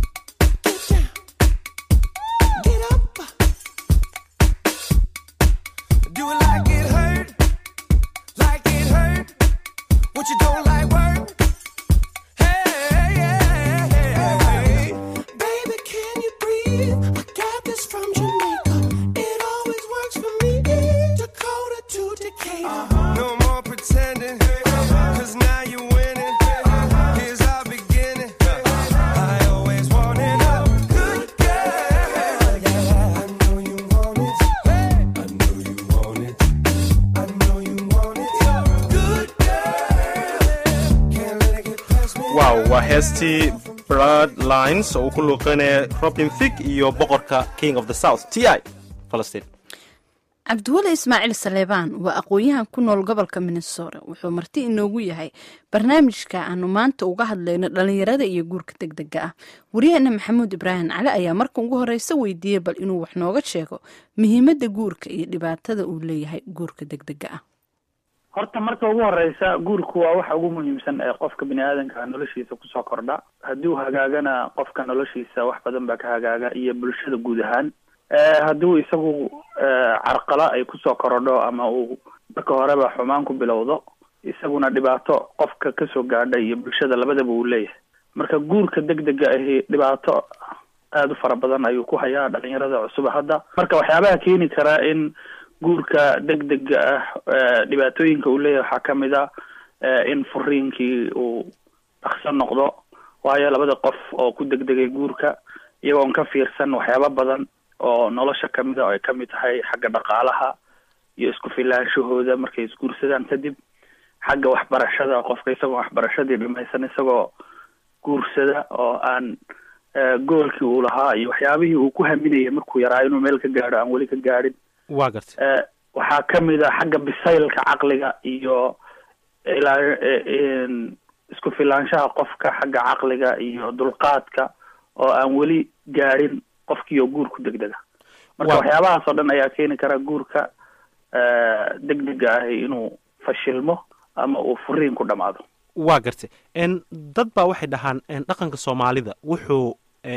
Do it like it hurt, like it hurt. What you don't like work? Hey, hey, hey, hey. baby, can you breathe? I got this from Jamaica. It always works for me. Dakota to Decatur. No more pretending, cause now you're winning. Here's our beginning. I always wanted a good girl. Yeah, I know you want it. I know you want it. I know you want it. Good girl. Can't let it get past me. wow waa heestii blood lines oo uu ku luuqeynaya robin thig iyo boqorka king of the south t i falastiin cabdiweli ismaaciil saleebaan waa aqoon-yahan ku nool gobolka minnesota wuxuu marti inoogu yahay barnaamijka aanu maanta uga hadlayno dhalinyarada iyo guurka degdega ah waryaheena maxamuud ibraahim cali ayaa marka ugu horeysa weydiiyey bal inuu wax nooga sheego muhiimadda guurka iyo dhibaatada uu leeyahay guurka degdega ah horta marka ugu horeysa guurku waa waxa ugu muhiimsan ee qofka bini aadanka noloshiisa kusoo kordha haddii uu hagaagana qofka noloshiisa wax badan baa ka hagaaga iyo bulshada guud ahaan hadduu isagu carqala ay kusoo korodho ama uu marka horeba xumaan ku bilowdo isaguna dhibaato qofka kasoo gaadha iyo bulshada labadaba uu leeyahay marka guurka degdega ahi dhibaato aada u fara badan ayuu ku hayaa dhalinyarada cusuba hadda marka waxyaabaha keeni karaa in guurka degdega ah dhibaatooyinka uu leeyahay waxaa kamid a in furiinkii uu dhaqso noqdo waayo labada qof oo ku degdegay guurka iyagoon ka fiirsan waxyaaba badan oo nolosha kamid a oo ay kamid tahay xagga dhaqaalaha iyo isku filaanshahooda markay isguursadaan kadib xagga waxbarashada qofka isagoo waxbarashadii dhimaysan isagoo guursada oo aan goolkii uu lahaa iyo waxyaabihii uu ku haminayay markuu yaraa inuu meel ka gaadho aan weli ka gaadhin waa gartay waxaa kamid a xagga bisaylka caqliga iyo ilaa isku filaanshaha qofka xagga caqliga iyo dulqaadka oo aan weli gaadhin qofkii oo guurku degdega marka waxyaabahaas oo dhan ayaa keeni kara guurka degdega ahi inuu fashilmo ama uu furiin ku dhamaado waa gartay n dad baa waxay dhahaan dhaqanka soomaalida wuxuu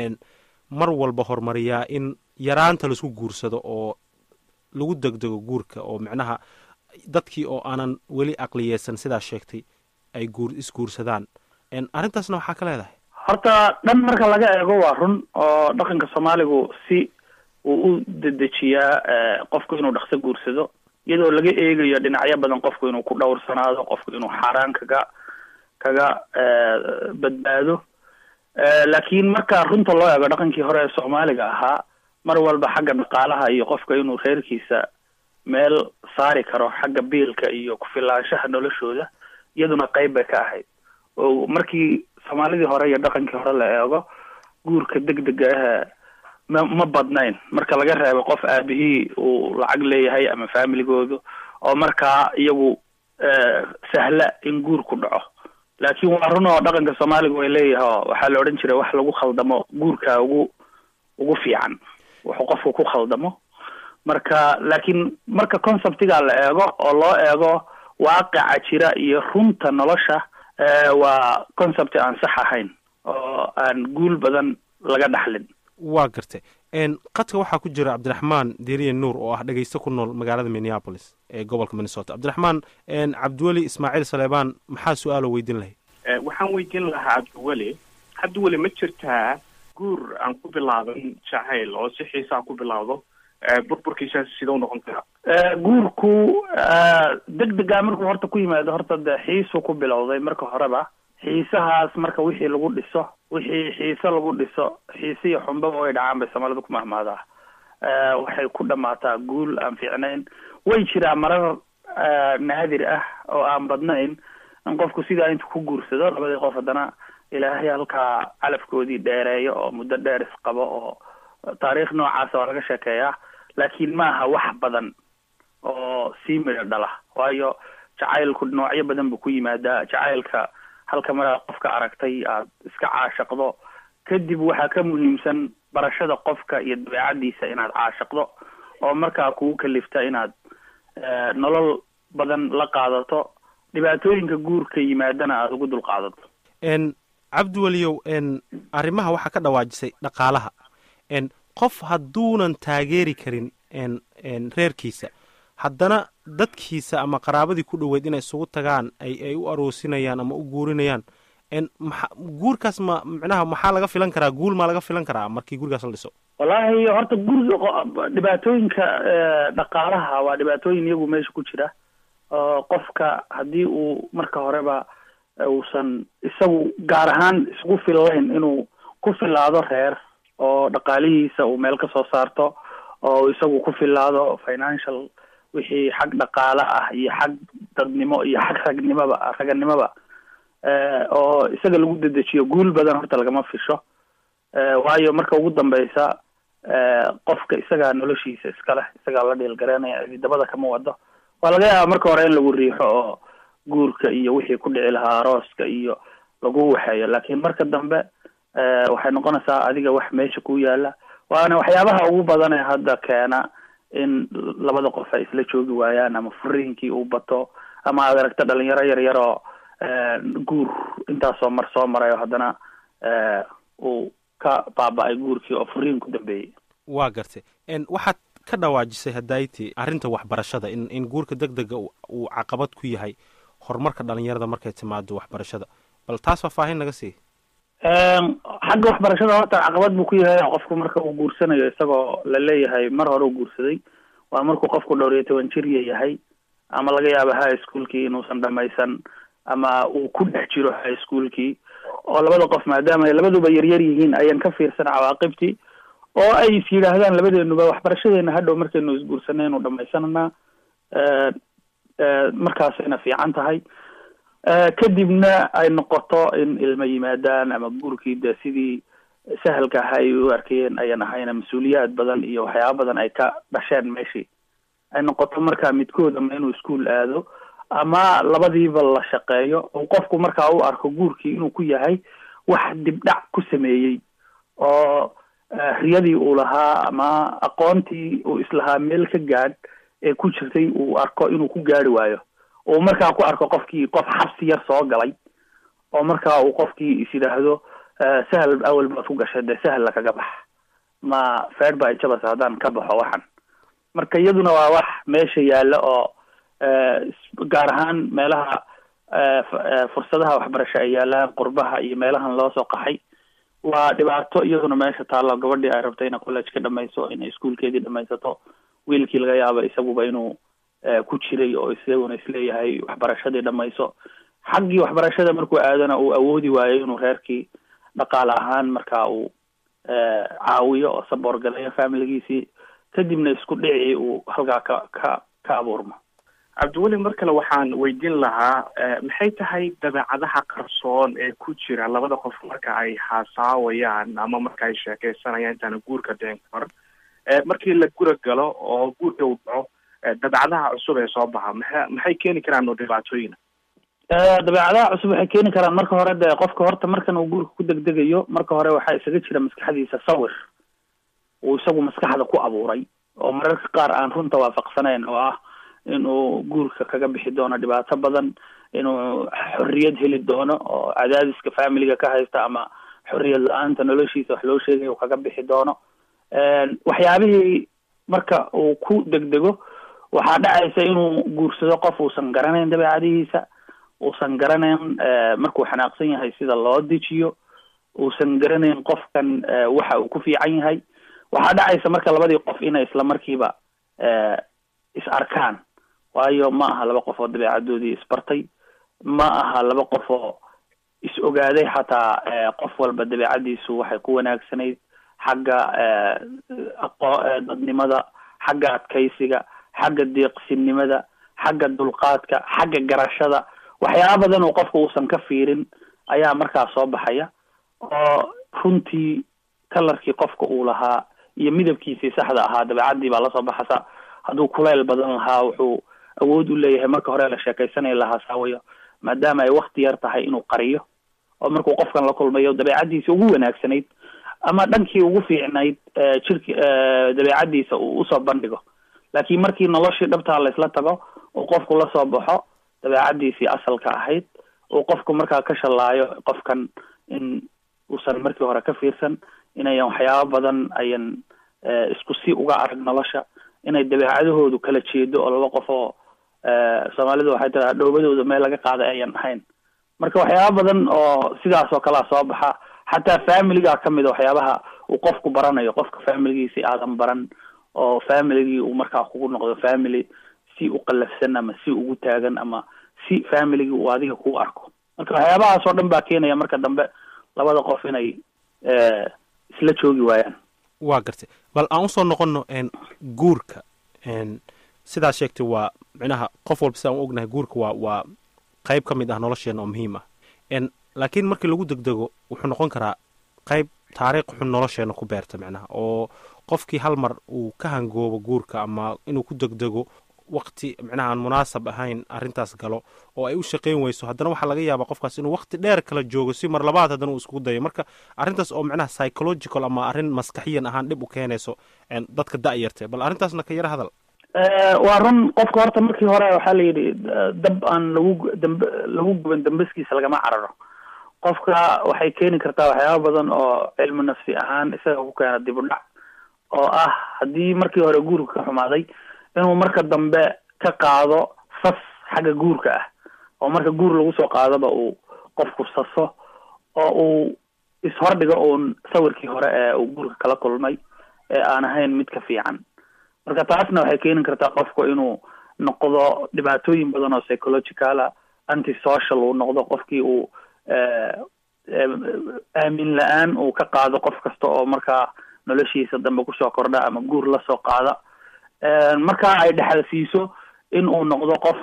mar walba horumariyaa in yaraanta laisku guursado oo lagu degdego guurka oo micnaha dadkii oo aanan weli aqliyeysan sidaa sheegtay ay guur isguursadaan arrintaasna waxaa ka leedahay horta dhan marka laga eego waa run oo dhaqanka soomaaligu si uu u dedejiyaa qofku inuu dhaqso guursado iyadoo laga eegayo dhinacyo badan qofku inuu ku dhowrsanaado qofku inuu xaaraan kaga kaga badbaado laakiin marka runta loo eego dhaqankii hore ee soomaaliga ahaa mar walba xagga dhaqaalaha iyo qofka inuu reerkiisa meel saari karo xagga biilka iyo ku-filaanshaha noloshooda iyaduna qeyb bay ka ahayd oo markii soomaalidii hore iyo dhaqankii hore la eego guurka degdega ah ma ma badnayn marka laga reebo qof aabihii uu lacag leeyahay ama familigoodu oo markaa iyagu sahla in guurku dhaco laakiin waa run oo dhaqanka soomaaliga way leeyahay oo waxaa la odhan jiray wax lagu khaldamo guurka ugu ugu fiican wuxuu qofku ku khaldamo marka laakiin marka conceptiga la eego oo loo eego waaqica jira iyo runta nolosha waa concept aan sax ahayn oo aan guul badan laga dhaxlin waa gartay qadka waxaa ku jira cabdiraxmaan deriye nuur oo ah dhegeyste ku nool magaalada minneapolis ee gobolka minnesota cabdiraxmaan cabdiweli ismaaciil saleebaan maxaa su-aalo weydiin lahayd waxaan weydiin lahaa cabdiweli cabdiweli ma jirtaa guur aan ku bilaaban jacayl oo si xiisaa ku bilowdo burburkiisa sidau noqon karaa guurku degdega markuu horta ku yimaado horta de xiisuu ku bilowday marka horeba xiisahaas marka wixii lagu dhiso wixii xiise lagu dhiso xiise iyo xunbaba way dhacaan bay soomaalida ku mahmaadaa waxay ku dhamaataa guul aan fiicnayn way jiraa marar naadir ah oo aan badnayn in qofku sidaa intu ku guursado labadii qof haddana ilaahay halkaa calafkoodii dheereeyo oo muddo dheer isqabo oo taariikh noocaasa waa laga sheekeeyaa laakiin ma aha wax badan oo sii midho dhala waayo jacaylku noocyo badan buu ku yimaadaa jacaylka halka mar aad qofka aragtay aad iska caashaqdo kadib waxaa ka muhiimsan barashada qofka iyo dabeecadiisa inaad caashaqdo oo markaa kugu kalifta inaad nolol badan la qaadato dhibaatooyinka guurka yimaadana aada ugu dul qaadato n cabdiweliyow n arrimaha waxaa ka dhawaajisay dhaqaalaha n qof hadduunan taageeri karin n n reerkiisa haddana dadkiisa ama qaraabadii ku dhoweyd inay isugu tagaan ay ay u aroosinayaan ama u guurinayaan n maxa guurkaas ma micnaha maxaa laga filan karaa guul maa laga filan karaa markii gurigaas la dhiso wallaahi horta guriga qo- dhibaatooyinka eh, dhaqaalaha waa dhibaatooyin iyagu meesha ku jira oo qofka haddii uu marka horeba uusan isagu gaar ahaan isugu fillayn inuu ku filaado reer oo dhaqaalihiisa uu meel ka soo saarto oo isagu ku filaado financial wixii xag dhaqaale ah iyo xag dadnimo iyo xag ragnimoba raganimoba eh, oo isaga lagu dedejiyo guul badan horta lagama fisho Eh, waayo marka ugu dambeysa eh, qofka isagaa noloshiisa iska leh isagaa la dhiilgareynaya dabada kama wado waa laga yaaba marka hore in lagu riixo oo guurka iyo wixii ku dhici lahaa arooska iyo lagu waxeeyo laakiin marka dambe eh, waxay noqonaysaa adiga wax meesha ku yaala waana waxyaabaha ugu badan ee hadda keena in labada qof ay isla joogi waayaan ama furiinkii uu bato ama aad aragta dhalinyaro yar yar oo eh, guur intaasoo mar soo marayo haddana eh, uu ka baaba-ay guurkii oo furiin ku dambeeyey waa gartay n waxaad ka dhawaajisay hadayti arrinta waxbarashada in in guurka deg dega uu- uu caqabad ku yahay horumarka dhalinyarada markay timaado waxbarashada bal taas faahfaahin naga sii xagga waxbarashada horta caqabad buu ku yahay qofku marka uu guursanayo isagoo la leeyahay mar hore uu guursaday waa markuu qofku dhowr iyo toban jir yahay ama laga yaabo high schoolkii inuusan dhamaysan ama uu ku dhex jiro high schoolkii oo labada qof maadaama ay labaduba yaryar yihiin ayaan ka fiirsan cawaaqibtii oo ay is yidhaahdaan labadeenuba waxbarashadeena hadhow markaynu isguursanaynu dhamaysananaa eh, eh, markaasayna fiican tahay Eh, kadibna ay noqoto in ilmo yimaadaan ama guurkii de sidii sahalka aha ay u arkayeen ayan ahayna mas-uuliyaad badan iyo waxyaaba badan ay ka dhasheen meeshii ay noqoto markaa midkood ama inuu iskuol aado ama labadiiba la shaqeeyo oo qofku markaa u arko guurkii inuu ku yahay wax dibdhac ku sameeyey oo eh, riyadii uu lahaa ama aqoontii uu islahaa meel ka gaadh ee ku jirtay uu arko inuu ku gaari waayo uu markaa ku arko qofkii qof xabsi yar soo galay oo markaa uu qofkii is yidhaahdo eh, sahal awel baad ku gashay dee sahal lakaga bax ma feer ba ijabas haddaan ka baxo waxan marka iyaduna waa wax meesha yaalla oo eh, is- gaar ahaan meelaha eh, f- eh, fursadaha waxbarasho ay yaalaan qurbaha iyo meelahan loo soo qaxay waa dhibaato iyaduna meesha taallo gabadhii ay rabto inay college ka dhamayso inay iskuolkeedii dhamaysato wiilkii laga yaabo isaguba inuu eh, ku jiray oo isaguna isleeyahay waxbarashadii dhamayso xaggii waxbarashada markuu aadana uu awoodi waayo inuu reerkii dhaqaale ahaan markaa uu eh, caawiyo oo saboor galayo familigiisii kadibna isku dhicii uu halkaa ka ka ka abuurmo cabdiweli mar kale waxaan weydiin lahaa eh, maxay tahay dabeecadaha qarsoon ee ku jira labada qof marka ay haasaawayaan ama marka ay sheekeysanayaan intaana guurka dhicin kahor Eh, markii la gura galo oo guurka uu dhaco eh, dabeecadaha cusub ee soo baxa maxay maxay keeni karaan oo dhibaatooyina Eh, dabeecadaha cusub waxay keeni karaan marka hore de qofka horta markan uu guurka ku degdegayo marka hore waxaa isaga jira maskaxdiisa sawir uu isagu maskaxda ku abuuray oo mararka qaar aan runta waafaqsanayn oo ah inuu guurka kaga bixi doono dhibaato badan inuu xorriyad heli doono oo cadaadiska familiga ka haysta ama xorriyad la-aanta noloshiisa wax loo sheegay uu kaga bixi doono waxyaabihii marka uu ku degdego waxaa dhacaysa inuu guursado qof uusan garanayn dabeecadihiisa uusan garanayn markuu xanaaqsan yahay sida loo dejiyo uusan garanayn qofkan waxa uu ku fiican yahay waxaa dhacaysa marka labadii qof inay isla markiiba is arkaan waayo ma aha laba qof oo dabeecadoodii isbartay ma aha laba qof oo is ogaaday xataa qof walba dabeecadiisu waxay ku wanaagsanayd xagga aqo dadnimada xagga adkaysiga xagga deeqsinimada xagga dulqaadka xagga garashada waxyaaba badan oo qofka uusan ka fiirin ayaa markaa soo baxaya oo runtii kalarkii qofka uu lahaa iyo midabkiisii saxda ahaa dabeecadii baa lasoo baxasa hadduu kuleyl badan lahaa wuxuu awood u leeyahay marka hore la sheekaysanaya lahaa saawayo maadaama ay wakti yar tahay inuu qariyo oo markuu qofkan la kulmayo dabeecadiisi ugu wanaagsanayd ama dhankii ugu fiicnayd jirki dabeecadiisa uu usoo bandhigo laakiin markii noloshii dhabtaa laisla tago uu qofku la soo baxo dabeecadiisii asalka ahayd uu qofku markaa ka shallaayo qofkan in uusan markii hore ka fiirsan inayan waxyaabo badan ayan isku si uga arag nolosha inay dabeecadahoodu kala jeedo oo laba qof oo soomaalidu waxay tiraa dhoobadooda meel laga qaaday ayan ahayn marka waxyaaba badan oo sidaas oo kalea soo baxa xataa familiga kamid a waxyaabaha uu qofku baranayo qofka familigiisi aadan baran oo familigii uu markaa kugu noqdo family si u qalafsan ama si ugu taagan ama si familigii uu adiga kugu arko marka waxyaabahaas oo dhan baa keenaya marka dambe labada qof inay isla joogi waayaan waa gartay bal aan usoo noqono guurka sidaa sheegtay waa micnaha qof walba sidaan u ognahay guurka waa waa qayb ka mid ah nolosheena oo muhiim ah laakiin markii lagu degdego wuxuu noqon karaa qayb taariikh xun nolosheena ku beerta micnaha oo qofkii hal mar uu ka hangoobo guurka ama inuu ku degdego wakti micnaha aan munaasab ahayn arrintaas galo oo ay u shaqayn weyso haddana waxaa laga yaabaa qofkaas inuu wakti dheer kala joogo si mar labaad haddana uu iskugu dayo marka arrintaas oo micnaha psychological ama arrin maskaxiyan ahaan dhib u keenayso dadka da-yartee bal arrintaasna ka yara hadal waa run qofka horta markii hore waxaa la yidhi dab aan lagu damb lagu guban dambaskiisa lagama cararo qofka waxay keeni kartaa waxyaaba badan oo cilmi nafsi ahaan isaga ku keena dib u dhac oo ah haddii markii hore guurka ka xumaaday inuu marka dambe ka qaado sas xagga guurka ah oo marka guur lagu soo qaadaba uu qofku saso oo uu ishordhigo uun sawirkii hore ee uu guurka kala kulmay ee aan ahayn mid ka fiican marka taasna waxay keeni kartaa qofku inuu noqdo dhibaatooyin badan oo psychologicala anti social uu noqdo qofkii uu aamin la-aan uu ka qaado qof kasta oo markaa noloshiisa dambe kusoo kordha ama guur lasoo qaada markaa ay dhexal siiso in uu noqdo qof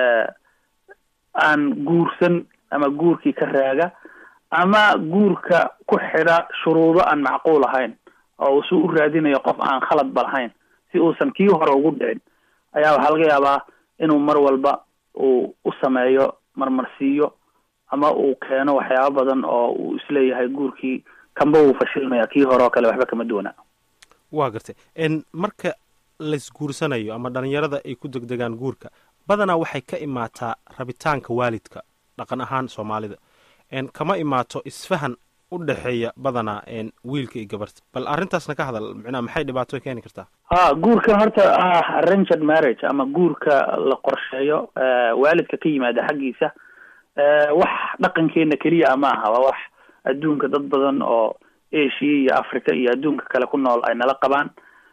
aan guursan ama guurkii ka raaga ama guurka ku xidha shuruudo aan macquul ahayn oo uu si u raadinayo qof aan khaladba lahayn si uusan kii hore ugu dhicin ayaa waxaa laga yaabaa inuu mar walba uu u sameeyo marmarsiiyo ama uu keeno waxyaaba badan oo uu isleeyahay guurkii kanba wuu fashilmaya kii hore oo kale waxba kama duwana waa gartay marka laysguursanayo ama dhalinyarada ay ku degdegaan guurka badanaa waxay ka imaataa rabitaanka waalidka dhaqan ahaan soomaalida kama imaato isfahan u dhexeeya badanaa wiilka iyo gabarta bal arrintaasna ka hadal micnaha maxay dhibaato keeni kartaa ha guurkan horta ah arranged marriage ama guurka la qorsheeyo waalidka ka yimaada xaggiisa wax dhaqankeena keliya ma aha waa wax adduunka dad badan oo asia iyo africa iyo adduunka kale ku nool ay nala qabaan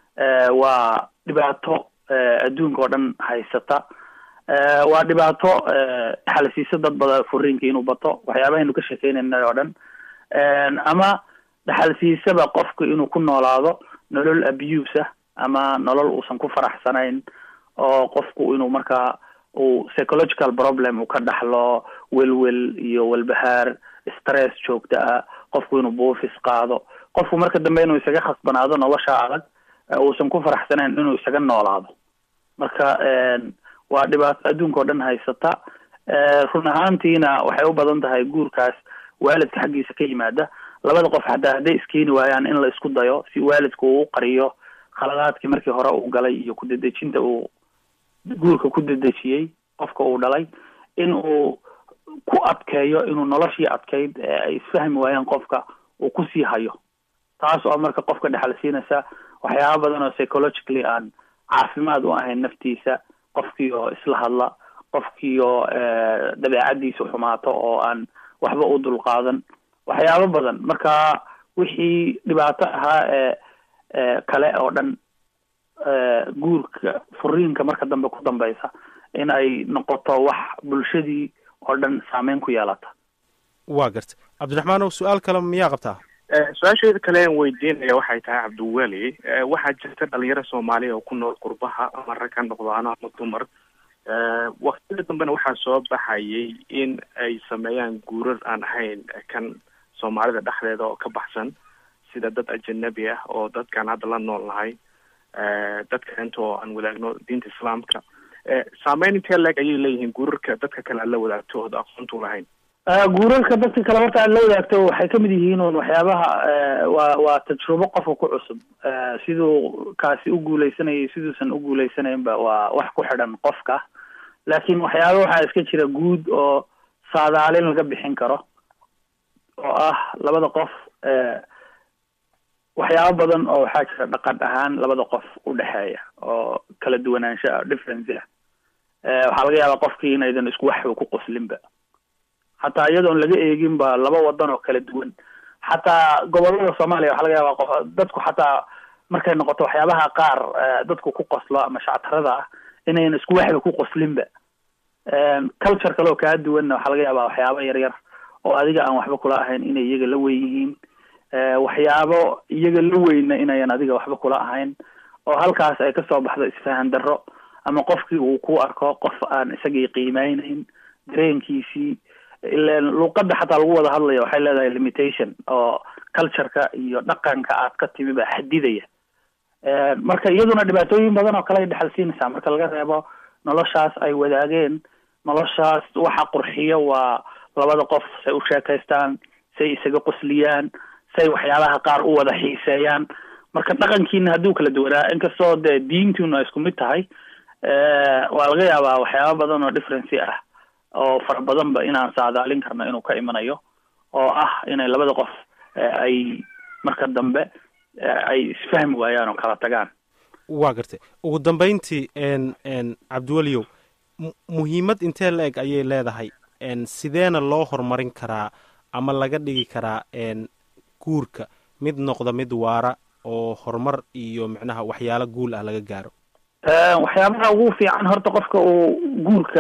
waa dhibaato adduunka oo dhan haysata waa dhibaato dhaxalsiisa dad badan furiinka inuu bato waxyaabahaynu ka sheekeynayna oo dhan ama dhaxalsiisaba qofka inuu ku noolaado nolol abuse ah ama nolol uusan ku faraxsanayn oo qofku inuu markaa uu psychological problem uu ka dhaxlo welwel iyo walbahaar stress joogta ah qofku inuu buufis qaado qofku marka dambe inuu isaga khasbanaado nolosha adag uusan ku faraxsanayn inuu isaga noolaado marka waa dhibaato adduunka oo dhan haysata run ahaantiina waxay u badan tahay guurkaas waalidka xaggiisa ka yimaada labada qof xataa hadday iskeeni waayaan in la isku dayo si waalidku uu qariyo khaladaadkii markii hore uu galay iyo kudedejinta uu guurka ku dedejiyey qofka uu dhalay in uu ku adkeeyo inuu noloshii adkayd ee ay isfahmi waayaan qofka uu kusii hayo taas oo marka qofka dhexal siinaysa waxyaaba badan oo psychologically aan caafimaad u ahayn naftiisa qofkii oo isla hadla qofkii oo dabeecadiisu xumaato oo aan waxba u dulqaadan waxyaabo badan marka wixii dhibaato ahaa ee kale oo dhan guurka furiinka marka dambe ku dambeysa in ay noqoto wax bulshadii oo dhan saameyn ku yeelata waa garta cabdiraxmaanow su-aal kale miyaa qabtaa su-aasheeda kale aan weydiinaya waxay tahay cabdiweli waxaa jirta dhalinyaro soomaaliya oo ku nool qurbaha ama rag ha noqdaano ama dumar waktida dambena waxaa soo baxayay in ay sameeyaan guurar aan ahayn kan soomaalida dhexdeeda oo ka baxsan sida dad ajanabi ah oo dadkaan hadda la nool nahay dadka inta oo aan wadaagno diinta islaamka saameyn intee leeg ayay leeyihiin guurarka dadka kale aan la wadaagto ooda aqoontu lahayn guurarka dadka kale horta aad la wadaagto waxay kamid yihiin un waxyaabaha waa waa tajrubo qofka ku cusub siduu kaasi u guuleysanayay siduusan u guuleysanaynba waa wax ku xidhan qofka laakiin waxyaaba waxaa iska jira guud oo saadaalin laga bixin karo oo ah labada qof waxyaabo badan oo waxaa jira dhaqan ahaan labada qof u dhexeeya oo kala duwanaansho ah difference ah waxaa laga yaabaa qofkii inaydan isku waxba ku qoslinba xataa iyadoon laga eegin ba laba wadan oo kala duwan xataa gobolada soomaaliya waxaa laga yaabaa qof dadku xataa markay noqoto waxyaabaha qaar dadku ku qoslo ama shactarada ah inaynan isku waxba ku qoslinba culture kale oo kaa duwanna waxaa laga yaabaa waxyaabo yar yar oo adiga aan waxba kula ahayn inay iyaga la weyn yihiin waxyaabo iyaga la weyna inayan adiga waxba kula ahayn oo halkaas ay kasoo baxdo isfahan darro ama qofkii uu ku arko qof aan isagii qiimeyneyn dareenkiisii ilan luuqada xataa lagu wada hadlayo waxay leedahay limitation oo cultureka iyo dhaqanka aad ka timi baa xadidaya marka iyaduna dhibaatooyin badan oo kale ay dhexal siinaysaa marka laga reebo noloshaas ay wadaageen noloshaas waxa qurxiyo waa labada qof say u sheekaystaan say isaga qosliyaan say waxyaabaha qaar u wada xiiseeyaan marka dhaqankiina hadduu kala duwanaa inkastoo dee diintiinu ay isku mid tahay waa laga yaabaa waxyaaba badan oo differency ah oo fara badanba inaan saadaalin karno inuu ka imanayo oo ah inay labada qof ay marka dambe ay isfahmi waayaan oo kala tagaan waa gartay ugu dambayntii n n cabdiweliyow muhiimad intee la eg ayay leedahay n sideena loo horumarin karaa ama laga dhigi karaa n guurka mid noqda mid waara oo horumar iyo macnaha waxyaalo guul ah laga gaaro waxyaabaha ugu fiican horta qofka uu guurka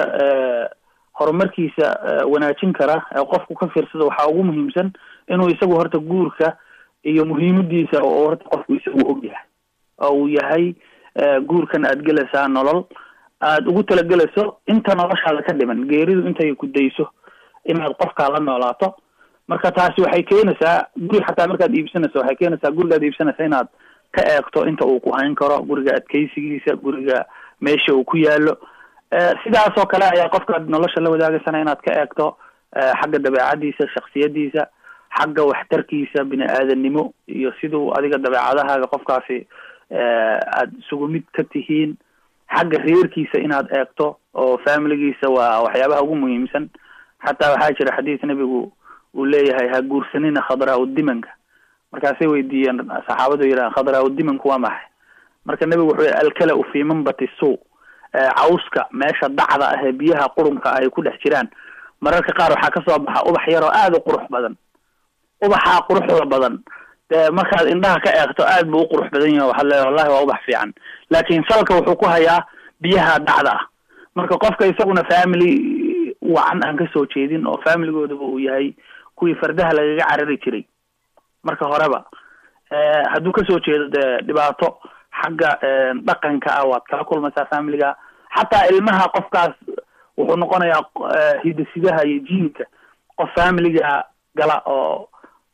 horumarkiisa wanaajin kara ee qofku ka fiirsado waxaa ugu muhiimsan inuu isagu horta guurka iyo muhiimadiisa oo horta qofku isagu og yahay oo uu yahay guurkan aad gelaysaa nolol aad ugu talagelayso inta noloshaada ka dhiman geeridu intay ku dayso inaad qofkaa la noolaato marka taasi waxay keenaysaa guri xataa markaad iibsanayso waxay keenaysaa gurigaad iibsanaysa inaad ka eegto inta uu ku hayn karo guriga adkeysigiisa guriga meesha uu ku yaalo sidaas oo kale ayaa qofkaad nolosha la wadaagaysana inaad ka eegto xagga dabeecadiisa shaksiyadiisa xagga waxtarkiisa bini aadanimo iyo siduu adiga dabeecadahaaga qofkaasi aad isugu mid ka tihiin xagga reerkiisa inaad eegto oo familigiisa waa waxyaabaha ugu muhiimsan xataa waxaa jira xadiis nebigu uu leeyahay ha guursanina khadraau dimanka markaasay weydiiyeen saxaabadu yidhahan khadraau dimanku waa maxay marka nebigu wuxuu yihi alkala-u fi manbati suu cawska meesha dacda ah ee biyaha qurunka ah ay ku dhex jiraan mararka qaar waxaa kasoo baxa ubax yaroo aada u qurux badan ubaxaa quruxda badan dee markaad indhaha ka eegto aad buu u qurux badan yahay waxaad leedahay wallahi waa ubax fiican laakiin salka wuxuu ku hayaa biyaha dacda ah marka qofka isaguna family wacan aan kasoo jeedin oo familigoodaba uu yahay kuwii fardaha lagaga carari jiray marka horeba hadduu kasoo jeedo dee dhibaato xagga dhaqanka ah waad kala kulmaysaa familiga xataa ilmaha qofkaas wuxuu noqonayaa hidasidaha iyo jiinka qof familiga gala oo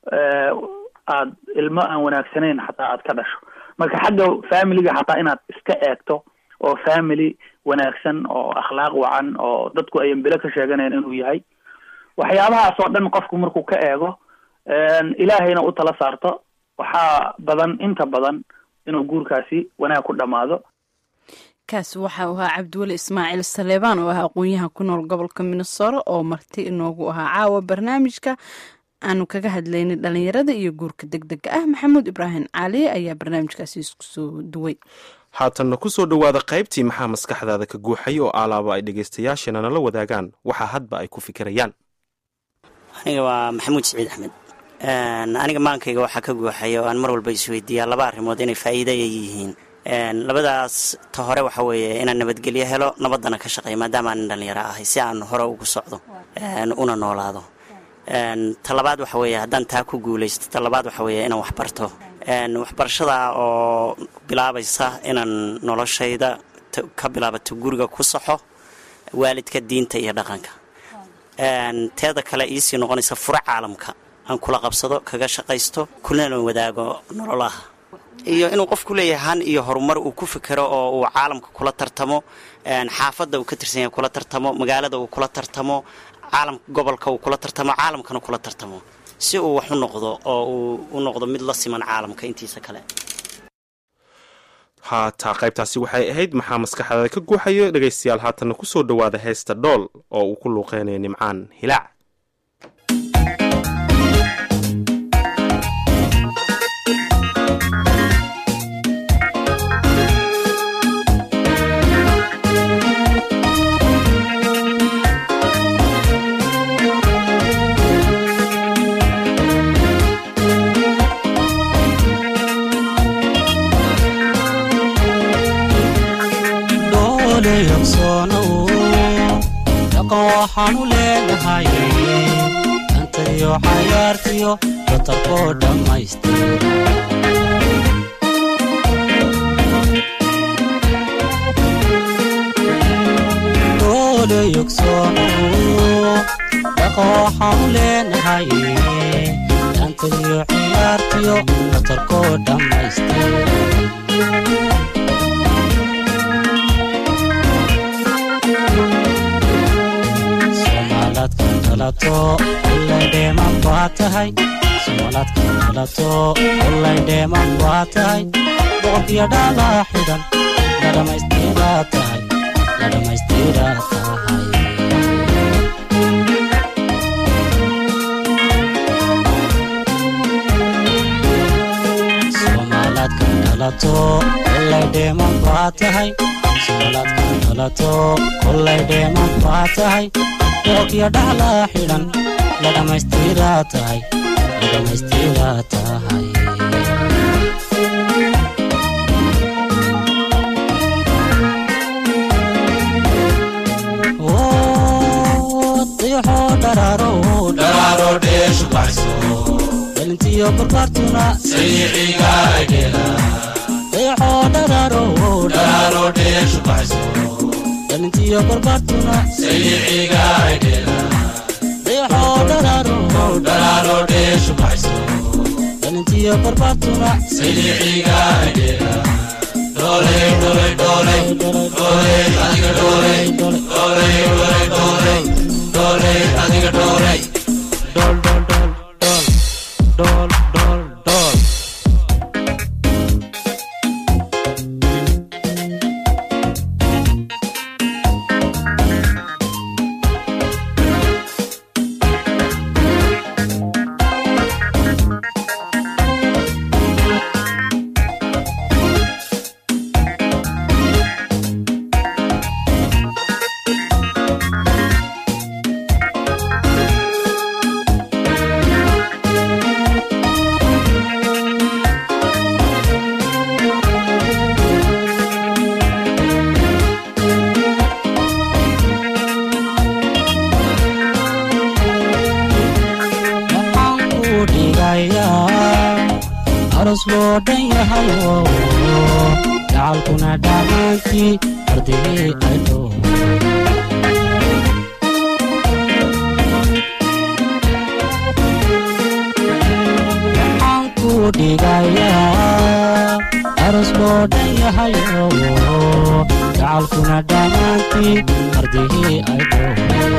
aad ilmo aan wanaagsanayn xataa aad ka dhasho marka xagga familiga xataa inaad iska eegto oo family wanaagsan oo akhlaaq wacan oo dadku ayan bilo ka sheeganayn inuu yahay waxyaabahaas oo dhan qofku markuu ka eego ilaahayna u tala saarto waxaa badan inta badan inuu guurkaasi wanaag ku dhammaado kaasi waxa uu ahaa cabdiweli ismaaciil saleebaan oo ah aqoon-yahan ku nool gobolka minnesora oo marti inoogu ahaa caawa barnaamijka aanu kaga hadlaynay dhalinyarada iyo guurka deg dega ah maxamuud ibraahim cali ayaa barnaamijkaasi isku soo duway haatanna ku soo dhowaada qaybtii maxaa maskaxdaada ka guuxay oo alaaba ay dhegaystayaashana nala wadaagaan waxa hadba ay ku fikirayaan aniga waa maxamuud siciid axmed aniga maankayga waxaa ka guuxaya oo aan mar walba isweydiiyaa laba arrimood inay faa'iida ay yihiin labadaas ta hore waxa weeye inaan nabadgelyo helo nabaddana ka shaqeeyo maadaama aanin dhallinyaro ahay si aan hore ugu socdo una noolaado ta labaad waxa weeye haddaan taa ku guulaysto ta labaad waxa weeye inaan wax barto waxbarashada oo bilaabaysa inaan noloshayda ka bilaabato guriga ku saxo waalidka diinta iyo dhaqanka teeda kale iisii noqonaysa furo caalamka aan kula qabsado kaga shaqaysto kulana wadaago nololaha iyo inuu qofku leeyahay han iyo horumar uu ku fikero oo uu caalamka kula tartamo xaafadda uu ka tirsan yahay kula tartamo magaalada uu kula tartamo caalamka gobolka uu kula tartamo caalamkana kula tartamo si uu wax u noqdo oo uu u noqdo mid la siman caalamka intiisa kale haataa qaybtaasi waxay ahayd maxaa maskaxdaada ka guuxayo dhegaystayaal haatanna ku soo dhowaada heesta dhool oo uu ku luuqeynayo nimcaan hilaac dhaqan waxaanu leenahay antariyo cayaartiyo batarkoo dhammaystira yogsoonu dhaqan waxaanu leenahay antariyo ciyaartiyo batarkoo dhammaystira ullaydheeman baa tahay somaalaadka dhalato ullaydheeman baa tahay boqorkiyo dhalaa xidhan la dhammaystiraa tahay la dhammaystiraa tahay somaalaadka dhalato ullaydheeman baa tahay somaalaadka dhalato ullaydheeman baa tahay boqorkiyo dhalaa xidhan la dhammaystiraa tahay la dhammaystiraa tahay dayaxoo dharaaro dharaaro dheeshu baxso dhalintiyo barbaartuna sayiciga aydheela dayaxoo dharaaro dharaaro dheeshu baxso dhalintiyo barbaartuna sayiciga aydheela dayaxoo dharaaro dharaaro dheeshu baxso dhalintiyo barbaartuna sayiciga aydheela dhooley dhooley dhooley dhooley adiga dhooley dhooley dhooley dhooley dhooley adiga dhooley dhool dhool dhool dhool dhool dhool dhool waxaan ku dhigayaa aros loo dhan yahayo gacalkuna dhammaantii ardigii ay dhow waxaan ku dhigayaa aros loo dhan yahayo gacalkuna dhammaantii ardigii ay dhow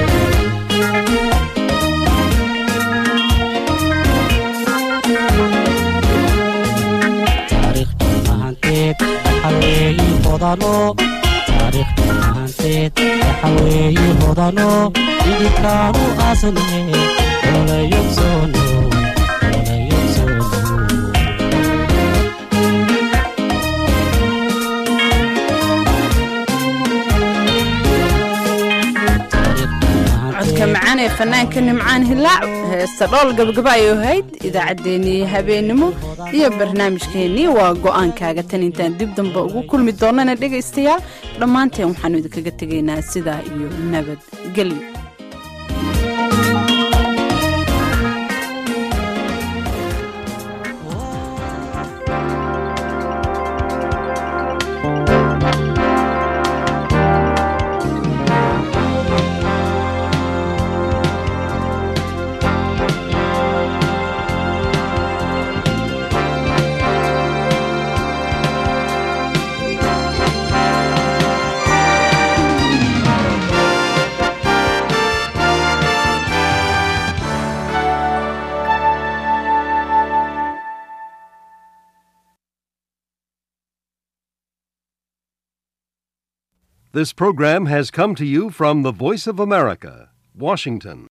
taariikhdhamaanteed waxaweeyi hodano taariikhdhamaanteed waxaweeyi hodano idinkaanu asne olayogsono olayogsono codka macaan ee fanaanka nimcaan hilaac heesta dhool gabagaba ay ahayd idaacaddeenii habeenimo iyo barnaamijkeennii waa go'aankaaga tan intaan dib dambe ugu kulmi doonana dhegaystayaal dhammaanteen waxaanu idinkaga tegaynaa sidaa iyo nabadgelyo This program has come to you from the Voice of America, Washington.